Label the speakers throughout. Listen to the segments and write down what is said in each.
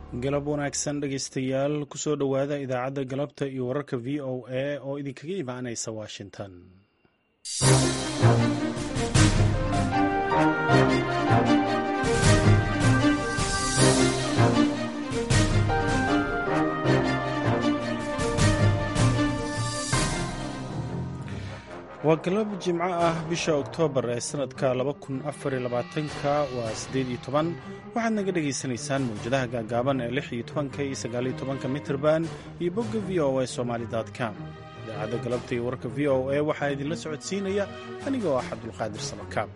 Speaker 1: galab wanaagsan dhegaystayaal kusoo dhowaada idaacadda galabta iyo wararka v o a oo idinkaga imaanaysa washington waa galab jimco ah bisha oktoobar ee sanadka ka waa waxaad naga dhegaysanaysaan mawjadaha gaagaaban ee iyo mitrban iyo bogga v o a somalicom idaacadda galabta iyo warka v o a waxaa idinla socodsiinaya aniga oo ah cabdulqaadir samakaab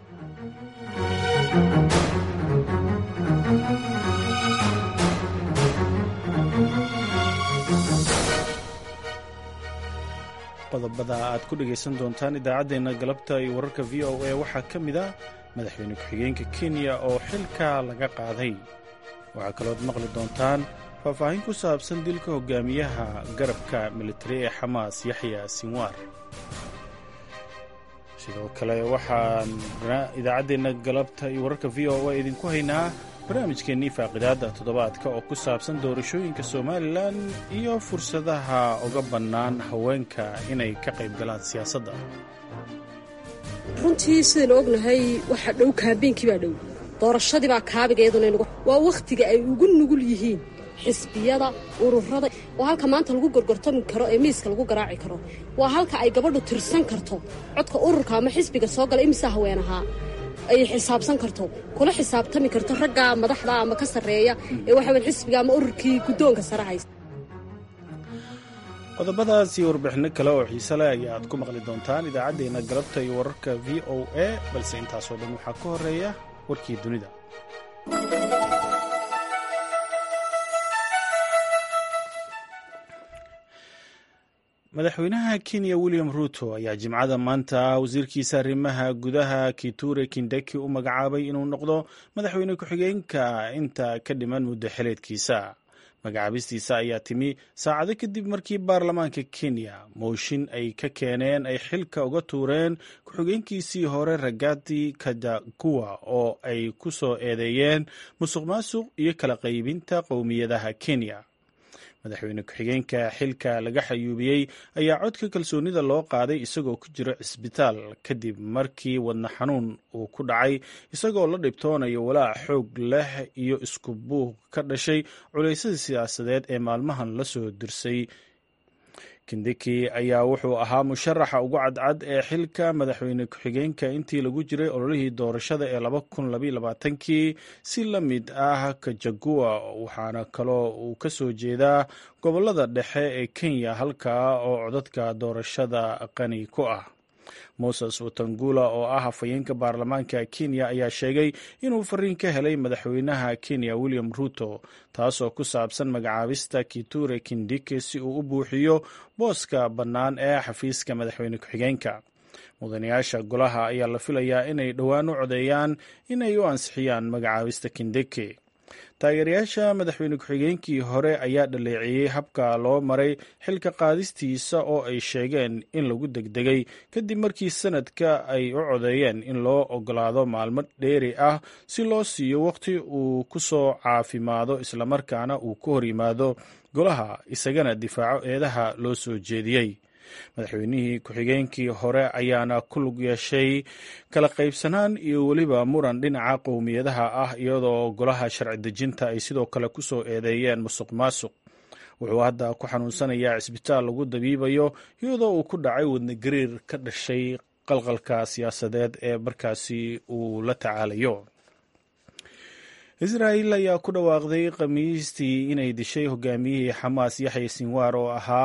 Speaker 1: qodobada aad ku dhegaysan doontaan idaacaddeenna galabta iyo wararka v o a waxaa ka mid ah madaxweyne ku-xigeenka kenya oo xilka laga qaaday waxaa kalood maqli doontaan faahfaahin ku saabsan dilka hogaamiyaha garabka militari ee xamaas yaxya sinwaar sidoo kale waxaan idaacaddeenna galabta iyo wararka v o a idinku haynaa barnaamijkeennii faaqidaadda toddobaadka oo ku saabsan doorashooyinka somalilan iyo fursadaha uga bannaan haweenka inay ka qayb galaan siyaasadda
Speaker 2: runtii sidaynu ognahay waxaa dhow kaambeenkii baa dhow doorashadii baa kaabiga iyaduna waa wakhtiga ay ugu nugul yihiin xisbiyada ururada waa halka maanta lagu gorgortami karo ee miiska lagu garaaci karo waa halka ay gabadhu tirsan karto codka ururka ama xisbiga soo gala imisaa haween ahaa ay xisaabsan karto kula xisaabtami karto ragga madaxda ama ka sarreeya ee waxa weye xisbiga ama ururkii guddoonka sare haysta
Speaker 1: qodobadaas iyo warbixinno kale oo xiise leh ayaad ku maqli doontaan idaacaddeenna galabta iyo wararka v o a balse intaasoo dhan waxaa ka horreeya warkii dunida madaxweynaha kenya william ruto ayaa jimcada maanta wasiirkiisa arrimaha gudaha kiture kindeki u magacaabay inuu noqdo madaxweyne ku-xigeenka inta ka dhiman muddo xileedkiisa magacaabistiisa ayaa timi saacado kadib markii baarlamaanka kenya mooshin ay ka keeneen ay xilka uga tuureen ku-xigeenkiisii hore ragati kadakuwa oo ay ku soo eedeeyeen musuq maasuq iyo kala qaybinta qowmiyadaha kenya madaxweyne ku-xigeenka xilka laga xayuubiyey ayaa codka kalsoonida loo qaaday isagoo ku jiro cisbitaal kadib markii wadna xanuun uu ku dhacay isagoo la dhibtoonayo walaac xoog leh iyo isku buuq ka dhashay culaysyada siyaasadeed ee maalmahan la soo dirsay kindiki ayaa wuxuu ahaa musharaxa ugu cadcad ee xilka madaxweyne ku-xigeenka intii lagu jiray ololihii doorashada ee kii si la mid ah kajagua waxaana kaloo uu ka soo jeedaa gobolada dhexe ee kenya halkaa oo codadka doorashada qani ku ah moses watangula oo ah hafayeenka baarlamaanka kenya ayaa sheegay inuu fariin ka helay madaxweynaha kenya william ruto taasoo ku saabsan magacaabista kiture kindike si uu u buuxiyo booska bannaan ee xafiiska madaxweyne ku-xigeenka mudanayaasha golaha ayaa la filayaa inay dhowaan u codeeyaan inay u ansixiyaan magacaabista kindike taageerayaasha madaxweyne ku-xigeenkii hore ayaa dhaleeceeyey habka loo maray xilka qaadistiisa oo ay sheegeen in lagu degdegay kadib markii sanadka ay u codeeyeen in loo ogolaado maalmo dheeri ah si loo siiyo waqti uu ku soo caafimaado islamarkaana uu ka hor yimaado golaha isagana difaaco eedaha loo soo jeediyey madaxweynihii ku-xigeenkii hore ayaana ku lug yeeshay kala qaybsanaan iyo weliba muran dhinaca qowmiyadaha ah iyadoo golaha sharci dejinta ay sidoo kale ku soo eedeeyeen musuq maasuq wuxuu hadda ku xanuunsanayaa cisbitaal lagu dabiibayo iyadoo uu ku dhacay wadna gariir ka dhashay qalqalka siyaasadeed ee markaasi uu la tacaalayo israa'il ayaa ku dhawaaqday khamiistii inay dishay hogaamiyihii xamaas yaxya sinwaar oo ahaa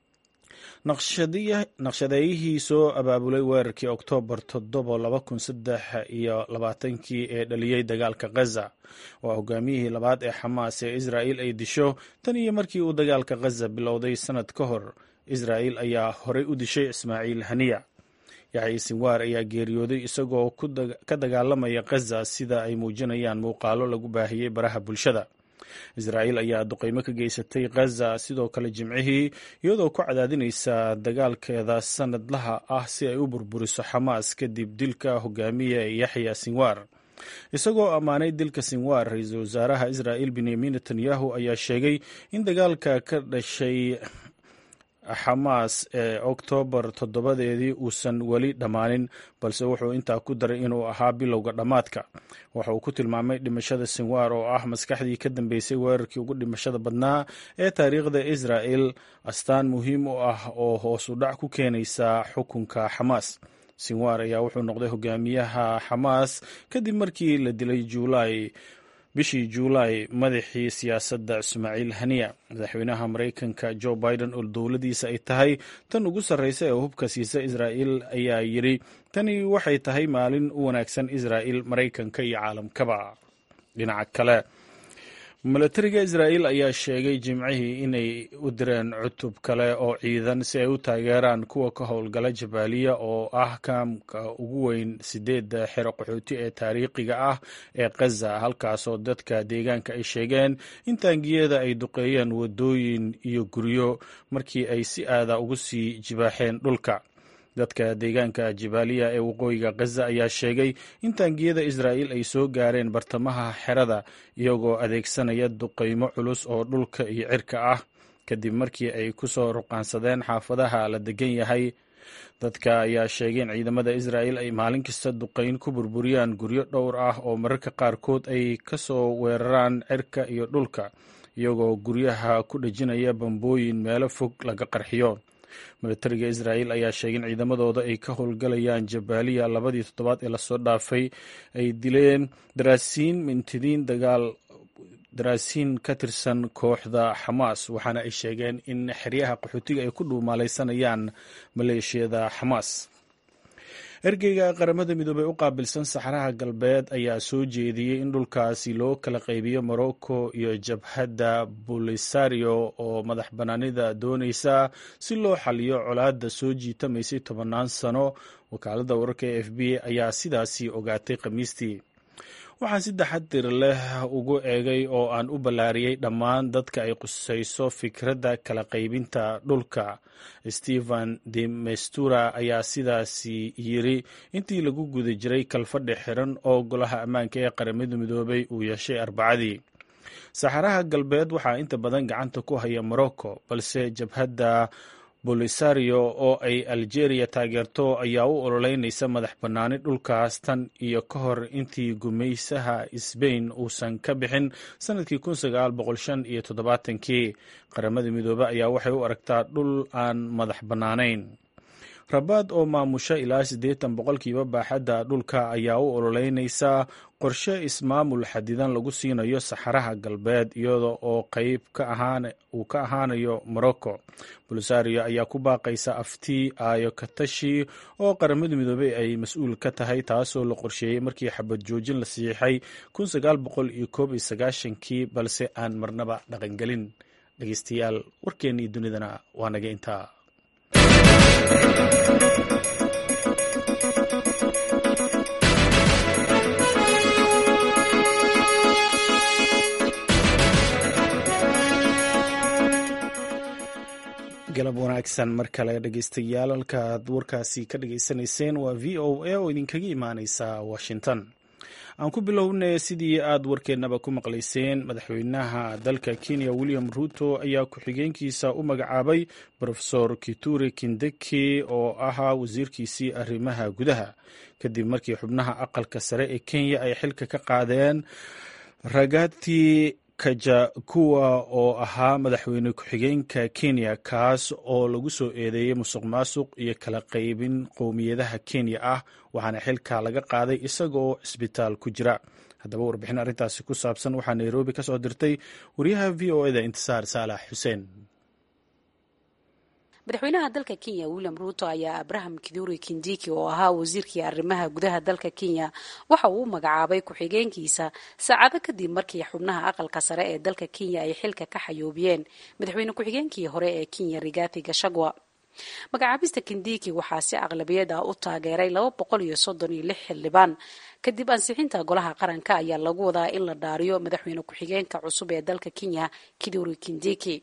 Speaker 1: naqshadeeyihii soo abaabulay weerarkii oktoobar toddoba laba kun saddex iyo labaatankii ee dhaliyey dagaalka khaza waa hogaamiyihii labaad ee xamaas ee israa'il ay disho tan iyo markii uu dagaalka khaza bilowday sanad ka hor israa'il ayaa horey u dishay ismaaciil haniya yaxya sinwaar ayaa geeriyooday isagoo ka dagaalamaya khaza sida ay muujinayaan muuqaalo lagu baahiyey baraha bulshada israa'iil ayaa duqeymo ka geysatay khaza sidoo kale jimcihii iyadoo ku cadaadinaysa dagaalkeeda sanadlaha ah si ay u burburiso xamaas kadib dilka hogaamiya yaxya sinwaar isagoo ammaanay dilka sinwar ra-iisul wasaaraha israa'il benyamin netanyahu ayaa sheegay in dagaalka ka dhashay xamaas ee oktoobar toddobadeedii uusan weli dhammaanin balse wuxuu intaa ku daray inuu ahaa bilowga dhammaadka waxa uu ku tilmaamay dhimashada sinwar oo ah maskaxdii ka dambeysay weerarkii ugu dhimashada badnaa ee taariikhda israa'el astaan muhiim u ah oo hoos u dhac ku keenaysa xukunka xamaas sinwar ayaa wuxuu noqday hogaamiyaha xamaas kadib markii la dilay juulaay bishii juulaay madaxii siyaasadda ismaaciil haniya madaxweynaha maraykanka jo biden oo dowladiisa ay tahay tan ugu sarreysa ee hubka siisa israa'il ayaa yidhi tani waxay tahay maalin u wanaagsan israa'il maraykanka iyo caalamkaba dhinaca kale milatariga israa'il ayaa sheegay jimcihii inay u direen cutub kale oo ciidan si ay u taageeraan kuwa ka howlgala jabaaliya oo ah kaamka ugu weyn sideedda xero qaxooti ee taariikhiga ah ee khaza halkaasoo dadka deegaanka ay sheegeen in taangiyada ay duqeeyeen wadooyin iyo guryo markii ay si aada ugu sii jibaaxeen dhulka dadka deegaanka jibaaliya ee waqooyiga khaza ayaa sheegay in taangiyada israa'il ay soo gaareen bartamaha xerada iyagoo adeegsanaya duqaymo culus oo dhulka iyo cirka ah kadib markii ay ku soo ruqaansadeen xaafadaha la degan yahay dadka ayaa sheegay in ciidamada israa'il ay maalin kasta duqayn ku burburiyaan guryo dhowr ah oo mararka qaarkood ay ka soo weeraraan cirka iyo dhulka iyagoo guryaha ku dhejinaya bambooyin meelo fog laga qarxiyo milatariga israa'il ayaa sheegay in ciidamadooda ay ka howlgalayaan jabaaliya labadii toddobaad ee lasoo dhaafay ay dileen daraasiin mintidiin dagaal daraasiin ka tirsan kooxda xamaas waxaana ay sheegeen in xeryaha qaxootiga ay ku dhuumaalaysanayaan maleeshiyada xamaas ergeyga qaramada midoobey u qaabilsan saxaraha galbeed ayaa soo jeediyey in dhulkaasi loo kala qaybiyo morocco iyo jabhadda bolisario oo madax bannaanida doonaysa si loo xaliyo colaadda soo jiitamaysay tobannaan sano wakaaladda wararka e f b ayaa sidaasi ogaatay khamiistii waxaan si taxadir leh ugu eegay oo aan u ballaariyey dhammaan dadka ay qusayso fikradda kala qaybinta dhulka stephen de mestura ayaa sidaasi yiri intii lagu guda jiray kalfadhi xiran oo golaha ammaanka ee qaramada midoobay uu yeeshay arbacadii saxaraha galbeed waxaa inta badan gacanta ku haya morocco balse jabhadda bolisario oo ay algeria taageerto ayaa u ololeynaysa madax bannaani dhulkaas tan iyo ka hor intii gumaysaha sbain uusan ka bixin sanadkii kun sagaal boqol shan iyo toddobaatankii qaramada midoobe ayaa waxay u aragtaa dhul aan madax bannaanayn rabaad oo maamusha ilaa siddeetan boqolkiiba baaxadda dhulka ayaa u ololeynaysa qorshe ismaamul xadidan lagu siinayo saxaraha galbeed iyada oo qeyb uu ka ahaanayo morocco bolisario ayaa ku baaqaysa aftii aayo katashi oo qaramada midoobey ay mas-uul ka tahay taasoo la qorsheeyey markii xabad joojin la siixay kun sagaal boqol iyo koob iyo sagaashankii balse aan marnaba dhaqangelin dhegeystayaal warkeennii dunidana waa naga intaa galab wanaagsan mar kale dhegeystayaal halkaad warkaasi ka dhageysanayseen waa v o a oo idinkaga imaaneysa washington aan ku bilownay sidii aad warkeennaba ku maqlayseen madaxweynaha dalka kenya william ruto ayaa ku-xigeenkiisa u magacaabay rofesor kituri kindeki oo ahaa wasiirkiisii arrimaha gudaha kadib markii xubnaha aqalka sare ee kenya ay xilka ka qaadeen ragati kajakuwa oo ahaa madaxweyne ku-xigeenka kenya kaas oo lagu soo eedeeyey musuq maasuq iyo kala qaybin qowmiyadaha kenya ah waxaana xilka laga qaaday isagaoo cisbitaal ku jira haddaba warbixin arrintaasi ku saabsan waxaa nairobi ka soo dirtay wariyaha v o eda intisaar saalax xuseen
Speaker 3: madaxweynaha dalka kenya william ruto ayaa abraham kiduri kindiki oo ahaa wasiirkii arrimaha gudaha dalka kenya waxa uu u magacaabay ku-xigeenkiisa saacado kadib markii xubnaha aqalka sare ee dalka kenya ay xilka ka xayoobiyeen madaxweyne ku-xigeenkii hore ee kenya rigathi gashagwa magacaabista kindiki waxaa si aqlabiyad ah u taageeray laba boqol iyo soddon iyo lix xildhibaan kadib ansixinta golaha qaranka ayaa lagu wadaa in la dhaariyo madaxweyne ku-xigeenka cusub ee dalka kenya kiduri kindiki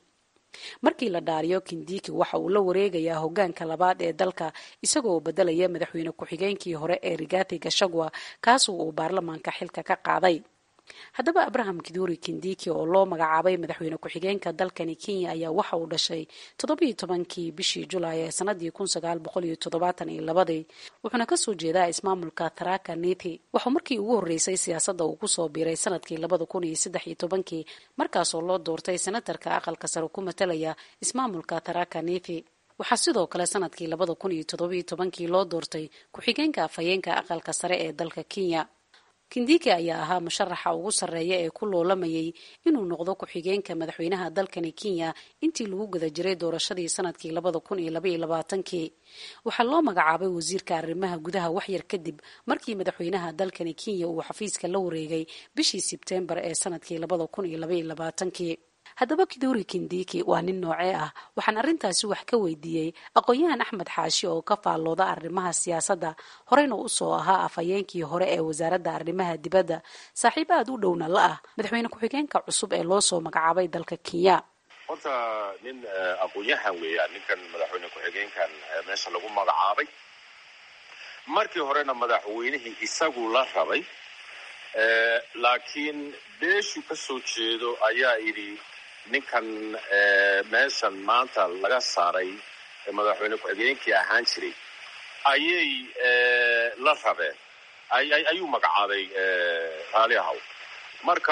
Speaker 3: markii la dhaariyo kindiki waxa uu la wareegayaa hogaanka labaad ee dalka isagoo bedelaya madaxweyne ku-xigeenkii hore ee rigathi gashagwa kaasoo uu baarlamaanka xilka ka qaaday haddaba abraham kiduri kindiki oo loo magacaabay madaxweyne ku-xigeenka dalkani kenya ayaa waxa uu dhashay toddobiyo tobankii bishii julaay ee sanadii kun sagaal boqol iyo toddobaatan iyo labadii wuxuuna kasoo jeedaa ismaamulka tharaka nithi waxuu markii ugu horreysay siyaasadda uu kusoo biiray sanadkii labada kun iyo saddex iyo tobankii markaasoo loo doortay senatarka aqalka sare ku matalaya ismaamulka tharaka nithi waxaa sidoo kale sanadkii labada kun iyo toddobiyo tobankii loo doortay ku-xigeenka afhayeenka aqalka sare ee dalka kenya kindiki ayaa ahaa musharaxa ugu sarreeya ee ku loolamayay inuu noqdo ku-xigeenka madaxweynaha dalkani kenya intii lagu guda jiray doorashadii sanadkii labada kun iyo labaiyo labaatankii waxaa loo magacaabay wasiirka arrimaha gudaha waxyar kadib markii madaxweynaha dalkani kenya uu xafiiska la wareegay bishii sebteembar ee sanadkii labada kun iyo labaiyo labaatankii haddaba kiduri kindiki waa nin noocee ah waxaan arrintaasi wax ka weydiiyey aqoon-yahan axmed xaashi oo ka faallooda arrimaha siyaasadda horeyna usoo ahaa afhayeenkii hore ee wasaaradda arrimaha dibadda saaxiib aada u dhowna la ah madaxweyne ku-xigeenka cusub ee loo soo magacaabay dalka kenya
Speaker 4: horta nin aqoon-yahan weeyaan ninkan madaxweyne ku-xigeenkan meesha lagu magacaabay markii horena madaxweynihii isagu la rabay laakiin beeshu ka soo jeedo ayaa idhi ninkan meeshan maanta laga saaray madaxweyne ku-xigeenkii ahaan jiray ayay la rabeen ayuu magacaabay raali ahaw marka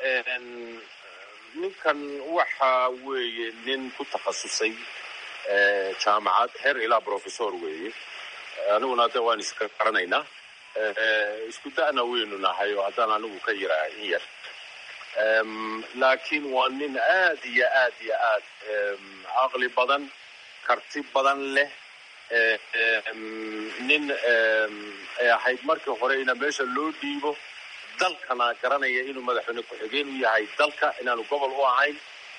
Speaker 4: ninkan waxa weeye nin ku takhasusay jaamacad heer ilaa professor weeye aniguna de waan iska garanaynaa isku da'na weynu nahay oo haddaan anigu ka yiraa in yar laakiin waa nin aad iyo aad iyo aad caqli badan karti badan leh nin ay ahayd markii hore ina meesha loo dhiibo dalkana garanaya inuu madaxweyne ku-xigeen u yahay dalka inaanu gobol u ahayn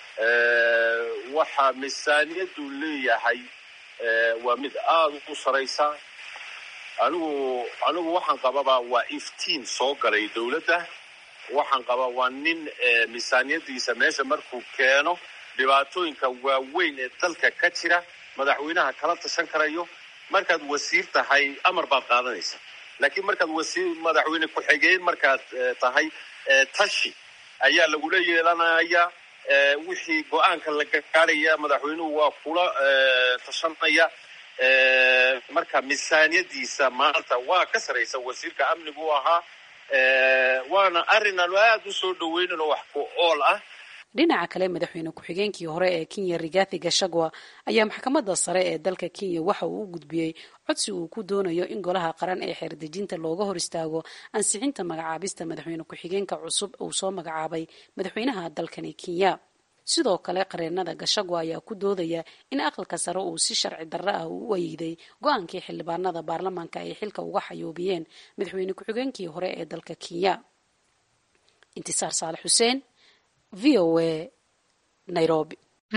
Speaker 4: waxa miisaaniyaddu leeyahay waa mid aada u saraysa anigu anigu waxaan qababaa waa iftiin soo galay dawladda waxaan qabaa waa nin miisaaniyadiisa meesha markuu keeno dhibaatooyinka waaweyn ee dalka ka jira madaxweynaha kala tashan karayo markaad wasiir tahay amar baad qaadanaysa laakiin markaad wasiir madaxweyne ku-xigeen markaad tahay tashi ayaa lagula yeelanaya wixii go-aanka la gaaraya madaxweynuhu waa kula tashanaya marka miisaaniyadiisa maanta waa ka saraysa wasiirka amnigu u ahaa waana arrin aanu aada u soo dhaweynano wax ku ool ah
Speaker 3: dhinaca kale madaxweyne ku-xigeenkii hore ee kenya rigathi gashagwa ayaa maxkamadda sare ee dalka kenya waxa uu u gudbiyey codsi uu ku doonayo in golaha qaran ee xeerdejinta looga hor istaago ansixinta magacaabista madaxweyne ku-xigeenka cusub uu soo magacaabay madaxweynaha dalkani kenya sidoo kale qareenada gashagwa ayaa ku doodaya in aqalka sare uu si sharci darro ah uu u ayiday go-aankii xildhibaanada baarlamaanka ay xilka uga xayoobiyeen madaxweyne ku-xigeenkii hore ee dalka kenya intisaar saalax xuseen v o a nairobi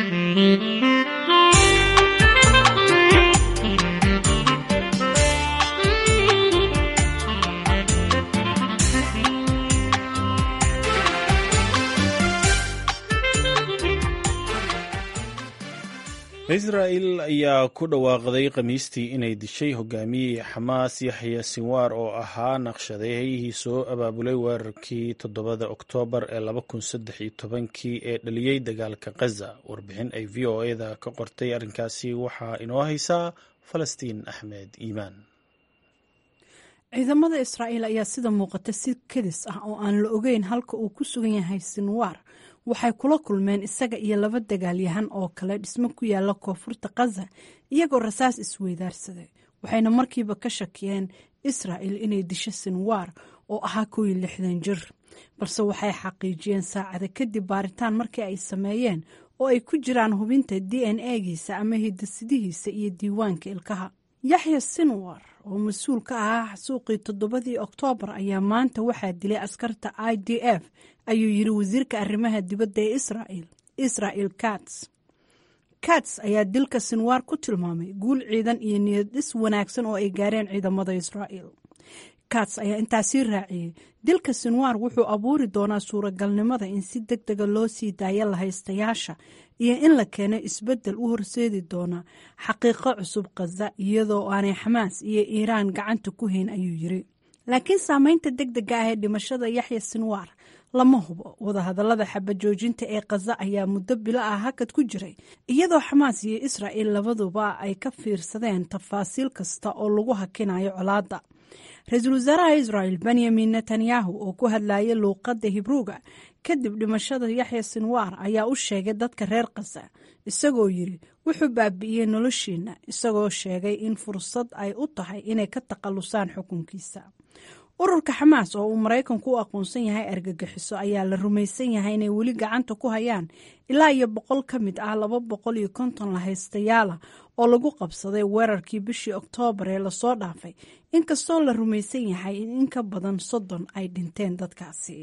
Speaker 1: israa'el ayaa ku dhawaaqday khamiistii inay dishay hogaamiyihii xamaas yaxya sinwaar oo ahaa naqshadeeyihii soo abaabulay weerarkii toddobada oktoobar ee laba kun saddex iyo tobankii ee dhaliyey dagaalka khaza warbixin ay v o eda ka qortay arrinkaasi waxaa inoo haysaa falastiin axmed iimaan
Speaker 5: ciidamada israa'iil ayaa sida muuqata si kadis ah oo aan la ogeyn halka uu ku sugan yahay sinwaar waxay kula kulmeen isaga iyo laba dagaalyahan oo kale dhismo ku yaala koonfurta khaza iyagoo rasaas isweydaarsaday waxayna markiiba ka shakiyeen israa'il inay disho sinwaar oo ahaa kow iyo lixdan jir balse waxay xaqiijiyeen saacada kadib baaritaan markii ay sameeyeen oo ay ku jiraan hubinta d n a-giisa ama hidasidihiisa iyo diiwaanka ilkaha yaxya sinwar oo mas-uul ka ahaa xasuuqii toddobadii oktoobar ayaa maanta waxaa dilay askarta i d f ayuu yiri wasiirka arrimaha dibadda ee israa'il israel kats kats ayaa dilka sinwaar ku tilmaamay guul ciidan iyo niyad dhis wanaagsan oo ay gaareen ciidamada israa'il kats ayaa intaasii raaciyey dilka sinwaar wuxuu abuuri doonaa suuragalnimada in si deg dega loo sii daayo lahaystayaasha iyo in la keeno isbeddel u horseedi doona xaqiiqo cusub khaza iyadoo aanay xamaas iyo iiraan gacanta ku hayn ayuu yiri laakiin saameynta deg dega ah ee dhimashada yaxya sinwaar lama hubo wadahadallada xabajoojinta ee khaza ayaa muddo bilo ah hakad ku jiray iyadoo xamaas iyo israa'il labaduba ay ka fiirsadeen tafaasiil kasta oo lagu hakinayo colaadda ra-iisul wasaaraha israel benyamin netanyahu oo ku hadlayay luuqadda hibruuga kadib dhimashada yaxya sinwaar ayaa u sheegay dadka reer khaza isagoo yiri wuxuu baabi'iyey noloshiina isagoo sheegay in fursad ay u tahay inay ka takhallusaan xukunkiisa ururka xamaas oo uu maraykanku u aqoonsan yahay argagixiso ayaa la rumaysan yahay inay weli gacanta ku hayaan ilaa iyo boqol ka mid ah laba boqol iyo konton lahaystayaala oo lagu qabsaday weerarkii bishii oktoobar ee lasoo dhaafay inkastoo la rumaysan yahay in in ka badan soddon ay dhinteen dadkaasi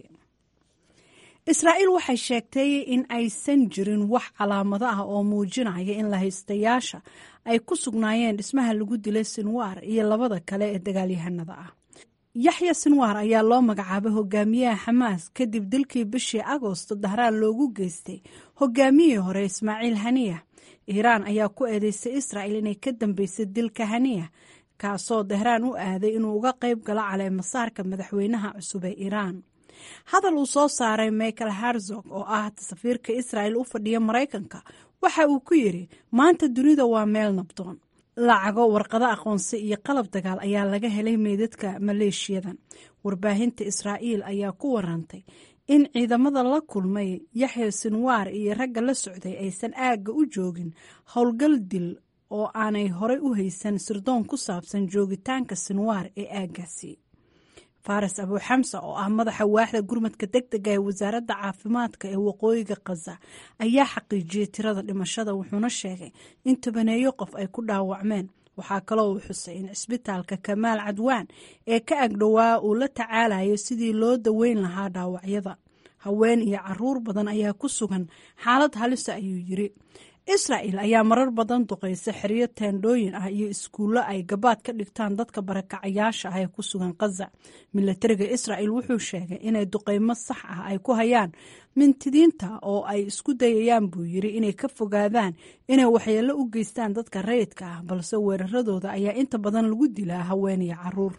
Speaker 5: israa'iil waxay sheegtay in aysan jirin wax calaamado ah oo muujinaya in lahaystayaasha ay ku sugnaayeen dhismaha lagu dilay sinwaar iyo labada kale ee dagaalyahanada ah yaxya sinwaar ayaa loo magacaabay hogaamiyaha xamaas kadib dilkii bishii agoosto dahraan loogu geystay hogaamiyihii hore ismaaciil haniya iiraan ayaa ku eedeysay israa'il inay ka dambeysay dilka haniya kaasoo dahraan u aaday inuu uga qayb galo caleemasaarka madaxweynaha cusub ee iiraan hadal uu soo saaray michael harzog oo ah safiirka israa'il u fadhiya maraykanka waxa uu ku yidhi maanta dunida waa meel nabdoon lacago warqado aqoonsi iyo qalab dagaal ayaa laga helay meydadka maleeshiyadan warbaahinta israa'iil ayaa ku warantay in ciidamada la kulmay yaxya sinwaar iyo ragga la socday aysan aagga u joogin howlgal dil oo aanay horey u haysan sirdoon ku saabsan joogitaanka sinwaar ee aaggaasi faras abuuxamsa oo ah madaxa waaxda gurmadka deg dega ee wasaaradda caafimaadka ee waqooyiga khaza ayaa xaqiijiyey tirada dhimashada wuxuuna sheegay in tobaneeyo qof ay ku dhaawacmeen waxaa kaloo uu xusay in cisbitaalka kamaal cadwaan ee ka agdhowaa uu la tacaalayo sidii loo daweyn lahaa dhaawacyada haween iyo caruur badan ayaa ku sugan xaalad halisa ayuu yiri israa'il ayaa marar badan duqeysa xeryo teendhooyin ah iyo iskuullo ay gabaad ka dhigtaan dadka barakacayaasha ah ee ku sugan khaza milatariga israa'il wuxuu sheegay inay duqeymo sax ah ay ku hayaan mintidiinta oo ay isku dayayaan buu yiri inay ka fogaadaan inay waxyeello u geystaan dadka rayidka ah balse weeraradooda ayaa inta badan lagu dilaa haween iyo caruur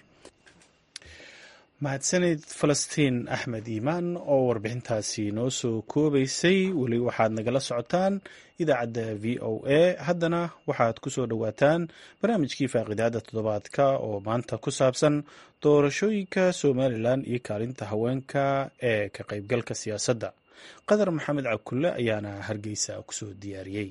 Speaker 1: mahadsanid falastiin axmed iimaan oo warbixintaasi noo soo koobaysay weli waxaad nagala socotaan idaacadda v o a haddana waxaad ku soo dhowaataan barnaamijkii faaqidaada toddobaadka oo maanta ku saabsan doorashooyinka somalilan iyo kaalinta haweenka ee ka qaybgalka siyaasadda qadar maxamed cabkulle ayaana hargeysa kusoo diyaariyey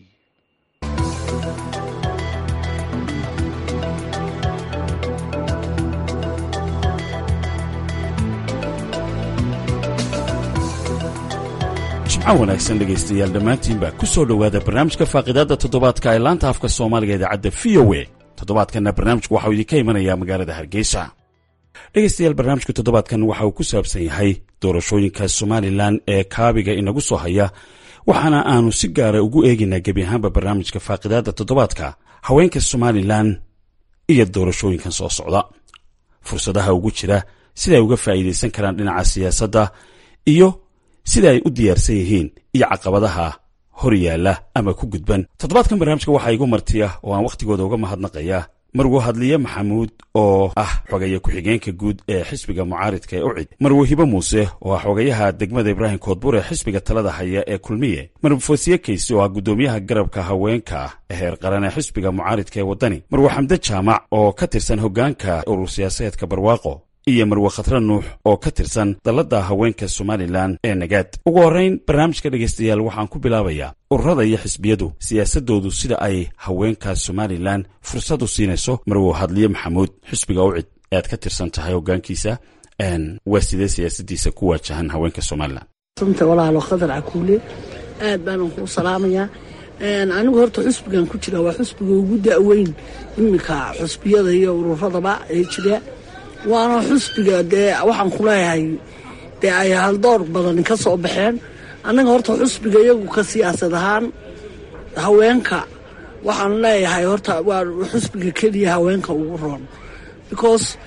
Speaker 6: jimco wanaagsan dhegaystayaal dhammaantiinba ku soo dhowaada barnaamijka faaqidaadda toddobaadka ee laanta afka soomaaliga idaacadda v o a toddobaadkanna barnaamijku waxauu idinka imanayaa magaalada hargeysa dhegaystayaal barnaamijka toddobaadkan waxa uu ku saabsan yahay doorashooyinka somalilan ee kaabiga inagu soo haya waxaana aanu si gaara ugu eegaynaa gebi ahaanba barnaamijka faaqidaadda toddobaadka haweenka somalilan iyo doorashooyinkan soo socda fursadaha ugu jira siday uga faa'iidaysan karaan dhinaca siyaasadda iyo sida ay u diyaarsan yihiin iyo caqabadaha hor yaalla ama ku gudban toddobaadkan barnaamijka waxaa igu martiya oo aan wakhtigooda uga mahadnaqaya marwo hadliye maxamuud oo ah xogeeye ku-xigeenka guud ee xisbiga mucaaridka ee ucid marwo hibo muuse oo ah xogayaha degmada ibraahim koodbur ee xisbiga talada haya ee kulmiye marwo foosiye kayse oo ah guddoomiyaha garabka haweenka ee heer qaran ee xisbiga mucaaridka ee waddani marwo xamde jaamac oo ka tirsan hoggaanka urur siyaasadeedka barwaaqo iyo marwe khatre nuux oo ka tirsan dalladda haweenka somalilan ee nagaad ugu horrayn barnaamijka dhegaystayaal waxaan ku bilaabayaa ururada iyo xisbiyadu siyaasadoodu sida ay haweenka somalilan fursad u siinayso marwo hadliye maxamuud xisbiga ucid ee aad ka tirsan tahay hoggaankiisa waa sidee siyaasadiisa ku waajahan haweenka somalilan
Speaker 7: santa walaalo khadar cakuule aad baanan kuu salaamayaa anigu horta xusbigan ku jira waa xusbiga ugu da'weyn iminka xusbiyada iyo ururadaba ee jira waana xusbiga dee waxaan ku leeyahay dee ay haldoor badan ka soo baxeen annaga horta xusbiga iyagu ka siyaasad ahaan haweenka waxaan leeyahay horta waa xusbiga keliya haweenka ugu roon because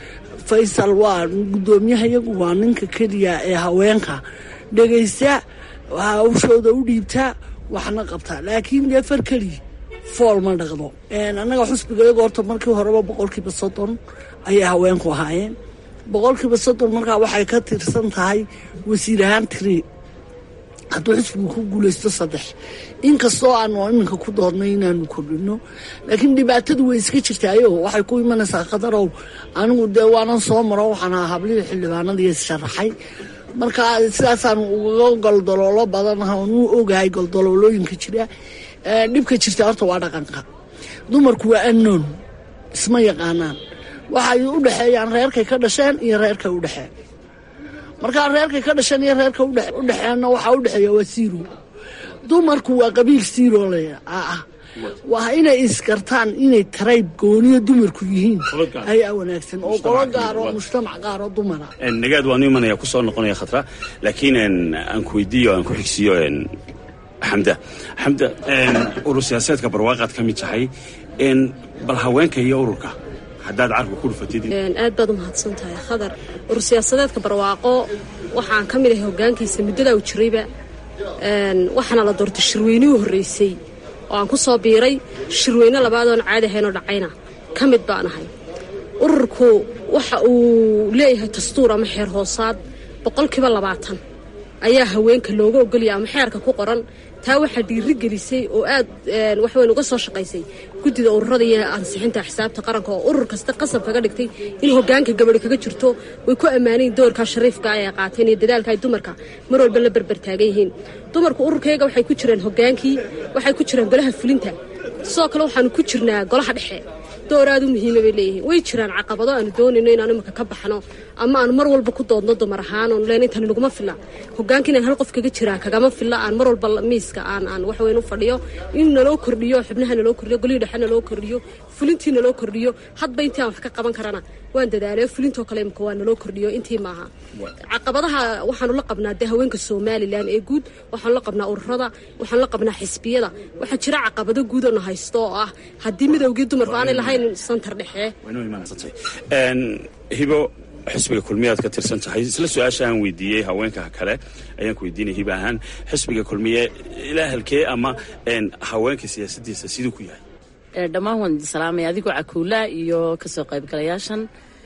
Speaker 7: faysal waa guddoomiyaha iyagu waa ninka keliya ee haweenka dhegaysta hawshooda u dhiibtaa waxna qabtaa laakiin dee far keliya fool ma dhaqdo annaga xusbiga iyagu horta markii horeba boqolkiiba soddon ayay haweenku ahaayeen boqolkiiba soddon markaa waxay ka tirsan tahay wasiir ahaan tiri hadduu xisbigu ku guulaysto saddex inkastoo aanu iminka ku doodnay inaanu kordhino laakiin dhibaatadu way iska jirtaayo waxay ku imanaysaa khadarow anigu dee waanan soo maro waxaan ahaa hablihii xildhibaanadii sharaxay marka sidaasaan uga goldoloolo badanaha nu ogahay goldoloolooyinka jira dhibka jirta horta waa dhaqanka dumarku waa annoon isma yaqaanaan waxay u dhexeeyaan reerkay ka dhasheen iyo reerkay u dhexeen markaa reerkay ka dhasheen iyo reerka u dhexeenna waxaa u dhexeeya waa siiro dumarku waa qabiil siiro le ah waa inay iskartaan inay tarayb gooniyo dumarku yihiin ayaa wanaagsan oo qolo gaar oo mujtamac gaar oo dumara
Speaker 6: nagaad waanu imanaya kusoo noqonaya khatra laakiin aan ku weydiiyo aan ku xigsiiyo xamda xamda urur siyaasadeedka barwaaqaad ka mid tahay bal haweenka iyo ururka haddaad carka ku dhufatid
Speaker 2: aad baad u mahadsan tahay khadar urur siyaasadeedka barwaaqo waxaan ka mid ahay hogaankiisa muddadaa u jirayba waxaana la doortay shirweynihii horreysay oo aan ku soo biiray shirweyne labaadoon caadi ahaynoo dhacayna ka mid baan ahay ururku waxa uu leeyahay dastuur ama xeer hoosaad boqolkiiba labaatan ayaa haweenka looga ogolaya ama xeerka ku qoran taa waxaa dhiiri gelisay oo aad waxweyn uga soo shaqaysay guddida ururada iyo ansixinta xisaabta qaranka oo urur kasta qasab kaga dhigtay in hogaanka gabadhi kaga jirto way ku ammaanayin doorkaa shariifka ay qaateen iyo dadaalka ay dumarka mar walba la berber taagan yihiin dumarku ururkayga waxay ku jiraan hogaankii waxay ku jiraan golaha fulinta sidoo kale waxaanu ku jirnaa golaha dhexe door aad u muhiima bay leeyihiin way jiraan caqabado aanu doonayno inaanu imika ka baxno ama aanu mar walba ku doodno dumar ahaan oon leen intani naguma filla hogaanka inaan hal qof kaga jiraa kagama filla aan mar walba miiska aan aan wax weyn u fadhiyo in naloo kordhiyo xubnaha naloo kordhiyo golihii dhexe naloo kordhiyo fulintii naloo kordhiyo hadba intii aan wax ka qaban karana waan dadaalayo fulintoo kale imika waa naloo kordhiyo intii maaha caqabadaha waxaanu la qabnaa dee haweenka somalilan ee guud waxaanu la qabnaa ururada waxaanu la qabnaa xisbiyada waxaa jira caqabado guud oo na haysto oo ah haddii midowgii dumarku aanay lahayn santar dhexe
Speaker 6: hibo xisbiga kulmiyaad ka tirsan tahay isla su-aasha aan weydiiyey haweenka kale ayaan ku weydiinaya hibo ahaan xisbiga kulmiye ilaa halkee ama haweenka siyaasadiisa siduu ku yahay
Speaker 8: dhammaan waan idin salaamaya adigoo cakuula iyo kasoo qaybgalayaashan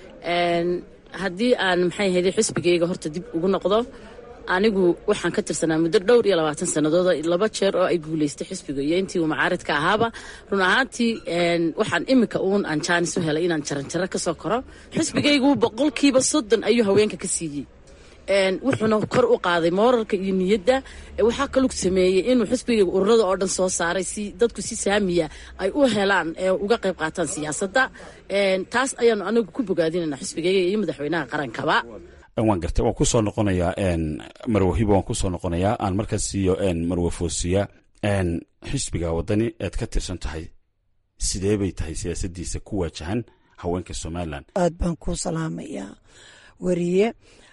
Speaker 8: haddii aan maxay ahayday xisbigayga horta dib ugu noqdo anigu waxaan ka tirsanaa muddo dhowr iyo labaatan sannadood laba jeer oo ay guulaystay xisbiga iyo intii uu macaaridka ahaaba run ahaantii waxaan iminka uun aan jaanis u helay inaan jaranjaro ka soo koro xisbigaygu boqolkiiba soddon ayuu haweenka ka siiyey wuxuuna kor u qaaday mooralka iyo niyadda waxaa kaluu sameeyey inuu xisbigayga ururada oo dhan soo saaray si dadku si saamiya ay u helaan ee uga qayb qaataan siyaasadda taas ayaanu anagu ku bogaadinayna xisbigayga iyo madaxweynaha qarankaba
Speaker 6: waan gartay waan kusoo noqonayaa marwe hibo waan kusoo noqonayaa aan markaas siiyo marwe foosiya xisbiga wadani eed ka tirsan tahay sidee bay tahay siyaasadiisa ku waajahan haweenka somalilan
Speaker 9: aad baan kuu salaamayaa weriye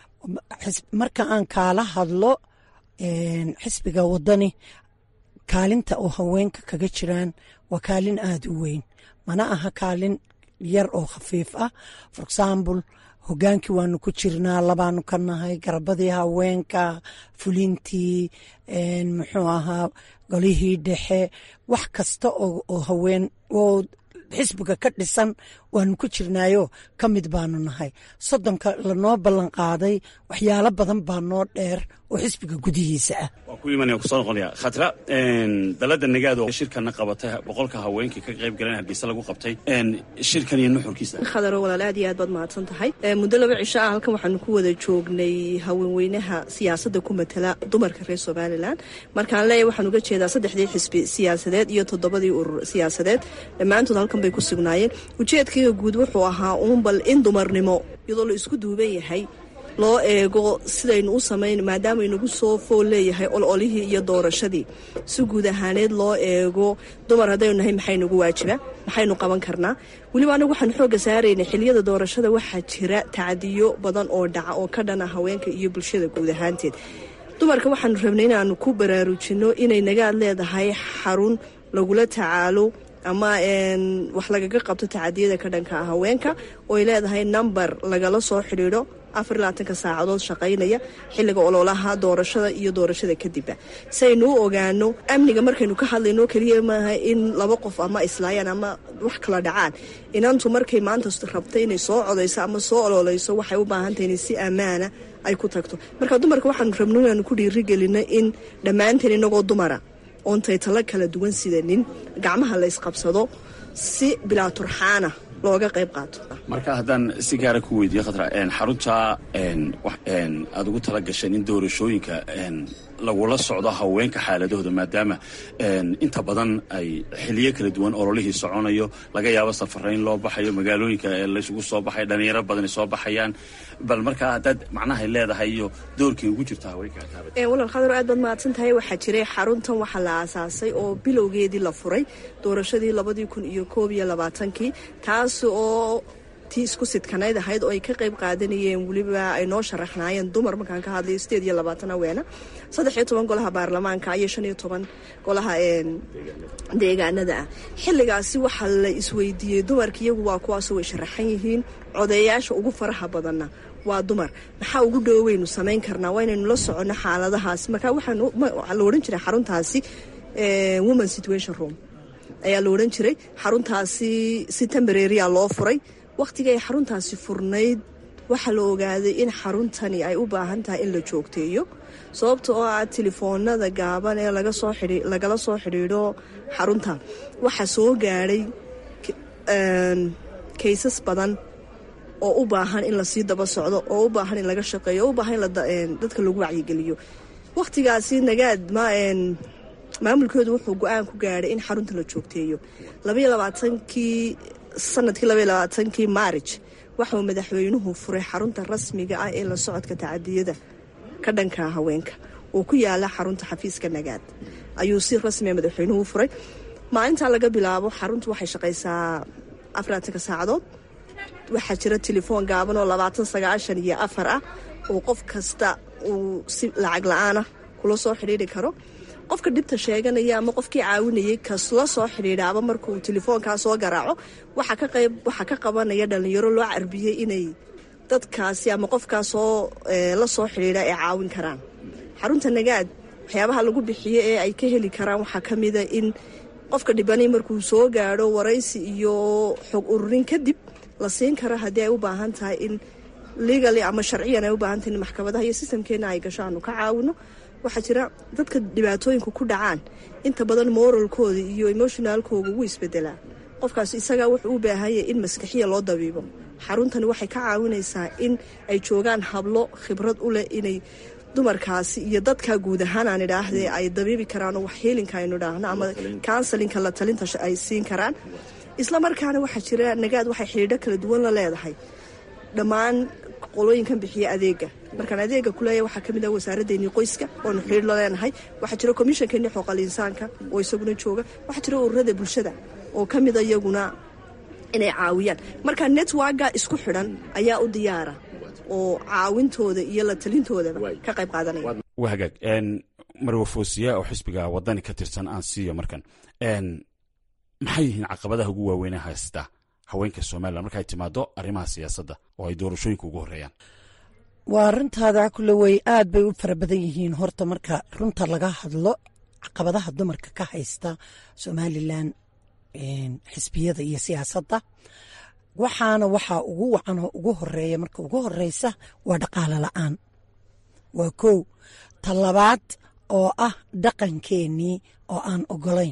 Speaker 9: marka aan kaala hadlo xisbiga wadani kaalinta oo haweenka kaga jiraan waa kaalin aada u weyn mana aha kaalin yar oo khafiif ah for example hogaankii waanu ku jirnaa labaanu ka nahay garabadii haweenka fulintii muxuu ahaa golihii dhexe wax kasta oo haween oo xisbiga ka dhisan waanu ku jirnaayo ka mid baanu nahay soddonka lanoo ballan qaaday waxyaalo badan baa noo dheer oo xisbiga gudihiisa ah
Speaker 6: waan ku imanaya kusoo noqonaya khatra dalada nagaad oo shirkana qabatay boqolka haweenkii ka qayb galeen hargeysa lagu qabtay shirkan iyo nuxurkiisa
Speaker 10: khadaro walaal aad iyo aad baad mahadsan tahay muddo laba cisho ah halkan waxaanu ku wada joognay haweenweynaha siyaasadda ku matala dumarka reer somalilan markaan leeyahay waxaan uga jeedaa saddexdii xisbi siyaasadeed iyo toddobadii urur siyaasadeed dhammaantood halkan bay ku sugnaayeen ujeedkayga guud wuxuu ahaa uunbal in dumarnimo iyadoo la isku duuban yahay loo eego sidaynu u samayn maadaama inagu soo fool leeyahay ololihii iyo doorashadii si guud ahaaneed loo eego dumar haddaynu nahay maxay nagu waajiba maxaynu qaban karnaa weliba anagu waxaan xoogga saaraynay xiliyada doorashada waxaa jira tacadiyo badan oo dhaca oo ka dhana haweenka iyo bulshada guud ahaanteed dumarka waxaanu rabnay inaanu ku baraarujinno inay nagaad leedahay xarun lagula tacaalo ama wax lagaga qabto tacadiyada ka dhanka ah haweenka ooy leedahay number lagala soo xidhiidho afar labaatanka saacadood shaqaynaya xilliga ololaha doorashada iyo doorashada kadibba si aynu u ogaano amniga markaynu ka hadlayno keliya maaha in laba qof ama islaayaan ama wax kala dhacaan inantu markay maanta rabta inay soo codayso ama soo ololeyso waxay u baahantahay inay si ammaana ay ku tagto marka dumarka waxaanu rabno inaanu ku dhiirigelino in dhammaanteen inagoo dumara oontay talo kala duwan sidanin gacmaha la ysqabsado si bilaa turxaana looga qayb qaato
Speaker 6: marka haddaan si gaara ku weydiiye khatra xarunta aada ugu tala gasheen in doorashooyinka lagula socdo haweenka xaaladahooda maadaama inta badan ay xiliyo kala duwan ololihii soconayo laga yaabo safarayn loo baxayo magaalooyinka laysugu soo baxay dhalinyaro badan soo baxayaan bal markaa haddaad macnahay leedahay iyo doorkii ugu jirta haweenka
Speaker 10: walal khadar aad baad mahadsan tahay waxaa jiray xaruntan waxaa la aasaasay oo bilowgeedii la furay doorashadii labadii kun iyo koob iyo labaatankii taas oo tii isku sidkanayd ahayd oo ay ka qayb qaadanayeen weliba ay noo sharaxnaayeen dumar markaan ka hadlayo sideed iyo labaatan haweena saddex iyo toban golaha baarlamaanka iyo shan iyo toban golaha deegaanada ah xilligaasi waxaa la isweydiiyey dumarka iyagu waa kuwaasoo way sharaxan yihiin codeeyaasha ugu faraha badanna waa dumar maxaa ugu dhoweynu samayn karnaa waa inaynu la soconno xaaladahaas marka waxaa la odhan jiray xaruntaasi woman situation room ayaa la odhan jiray xaruntaasi si tembareria loo furay wakhtiga ay xaruntaasi furnayd waxaa la ogaaday in xaruntani ay u baahan tahay in la joogteeyo sababta oo ah telefoonada gaaban ee lagala soo xidhiidho xarunta waxaa soo gaadhay kaysas badan oo u baahan in lasii daba socdo oo u baahan in laga shaqeeyo oo u baahan in dadka lagu wacyigeliyo wakhtigaasi nagaad maamulkoodu wuxuu go-aan ku gaadhay in xarunta la joogteeyo labaiyo labaatankii sanadkii labaiyo labaatankii maarij waxauu madaxweynuhu furay xarunta rasmiga ah ee la socodka tacadiyada ka dhanka haweenka oo ku yaala xarunta xafiiska nagaad ayuu si rasmiga madaxweynuhu furay maalintaa laga bilaabo xaruntu waxay shaqaysaa afaraatanka saacadood waxaa jira telefoon gaaban oo labaatan sagaashan iyo afar ah oo qof kasta uu si lacag la-aanah kula soo xidhiiri karo qofka dhibta sheeganaya ama qofkii caawinayay kasla soo xidhiidhaaba markuu telefoonkaa soo garaaco waxaa ka qabanaya dhalinyaro loo carbiyey inay dadkaasi ama qofkaasoo la soo xidhiidha ay caawin karaan xarunta nagaad waxyaabaha lagu bixiyo ee ay ka heli karaan waxaa ka mida in qofka dhibanay markuu soo gaadho waraysi iyo xog ururin kadib la siin karo haddii ay u baahan tahay in legaly ama sharciyan ay u baahan tahay in maxkamadaha iyo sistamkeena ay gasho aanu ka caawino waxaa jira dadka dhibaatooyinku ku dhacaan inta badan moralkooda iyo emotionaalkooga wuu isbedelaa qofkaas isagaa wuxuu u baahanyay in maskaxiya loo dabiibo xaruntani waxay ka caawinaysaa in ay joogaan hablo khibrad u leh inay dumarkaasi iyo dadka guud ahaan aan idhaahdee ay dabiibi karaan oo wax heelinka aynu idhaahno ama counselinka la talinta ay siin karaan isla markaana waxaa jira nagaad waxay xidhiidho kala duwan la leedahay dhammaan qolooyinkan bixiya adeega markaan adeega kuleeya waxaa ka mid ah wasaaraddeennii qoyska oonu xidhiir la leenahay waxaa jira komishankeennii xooqal insaanka oo isaguna jooga waxaa jira ururada bulshada oo ka mida iyaguna inay caawiyaan marka networka isku xidhan ayaa u diyaara oo caawintooda iyo la talintoodaba ka qayb qaadanaya
Speaker 6: waa hagaag marwa foosiya oo xisbiga wadani ka tirsan aan siiyo markan maxay yihiin caqabadaha ugu waaweynee haysta haweenka somalilan markaay timaado arrimaha siyaasadda oo ay doorashooyinka ugu horeeyaan
Speaker 9: waa runtaada kule wey aad bay u fara badan yihiin horta marka runta laga hadlo caqabadaha dumarka ka haysta somalilan xisbiyada iyo siyaasadda waxaana waxaa ugu wacan oo ugu horeeya marka ugu horeysa waa dhaqaalo la-aan waa kow talabaad oo ah dhaqankeenii oo aan ogolayn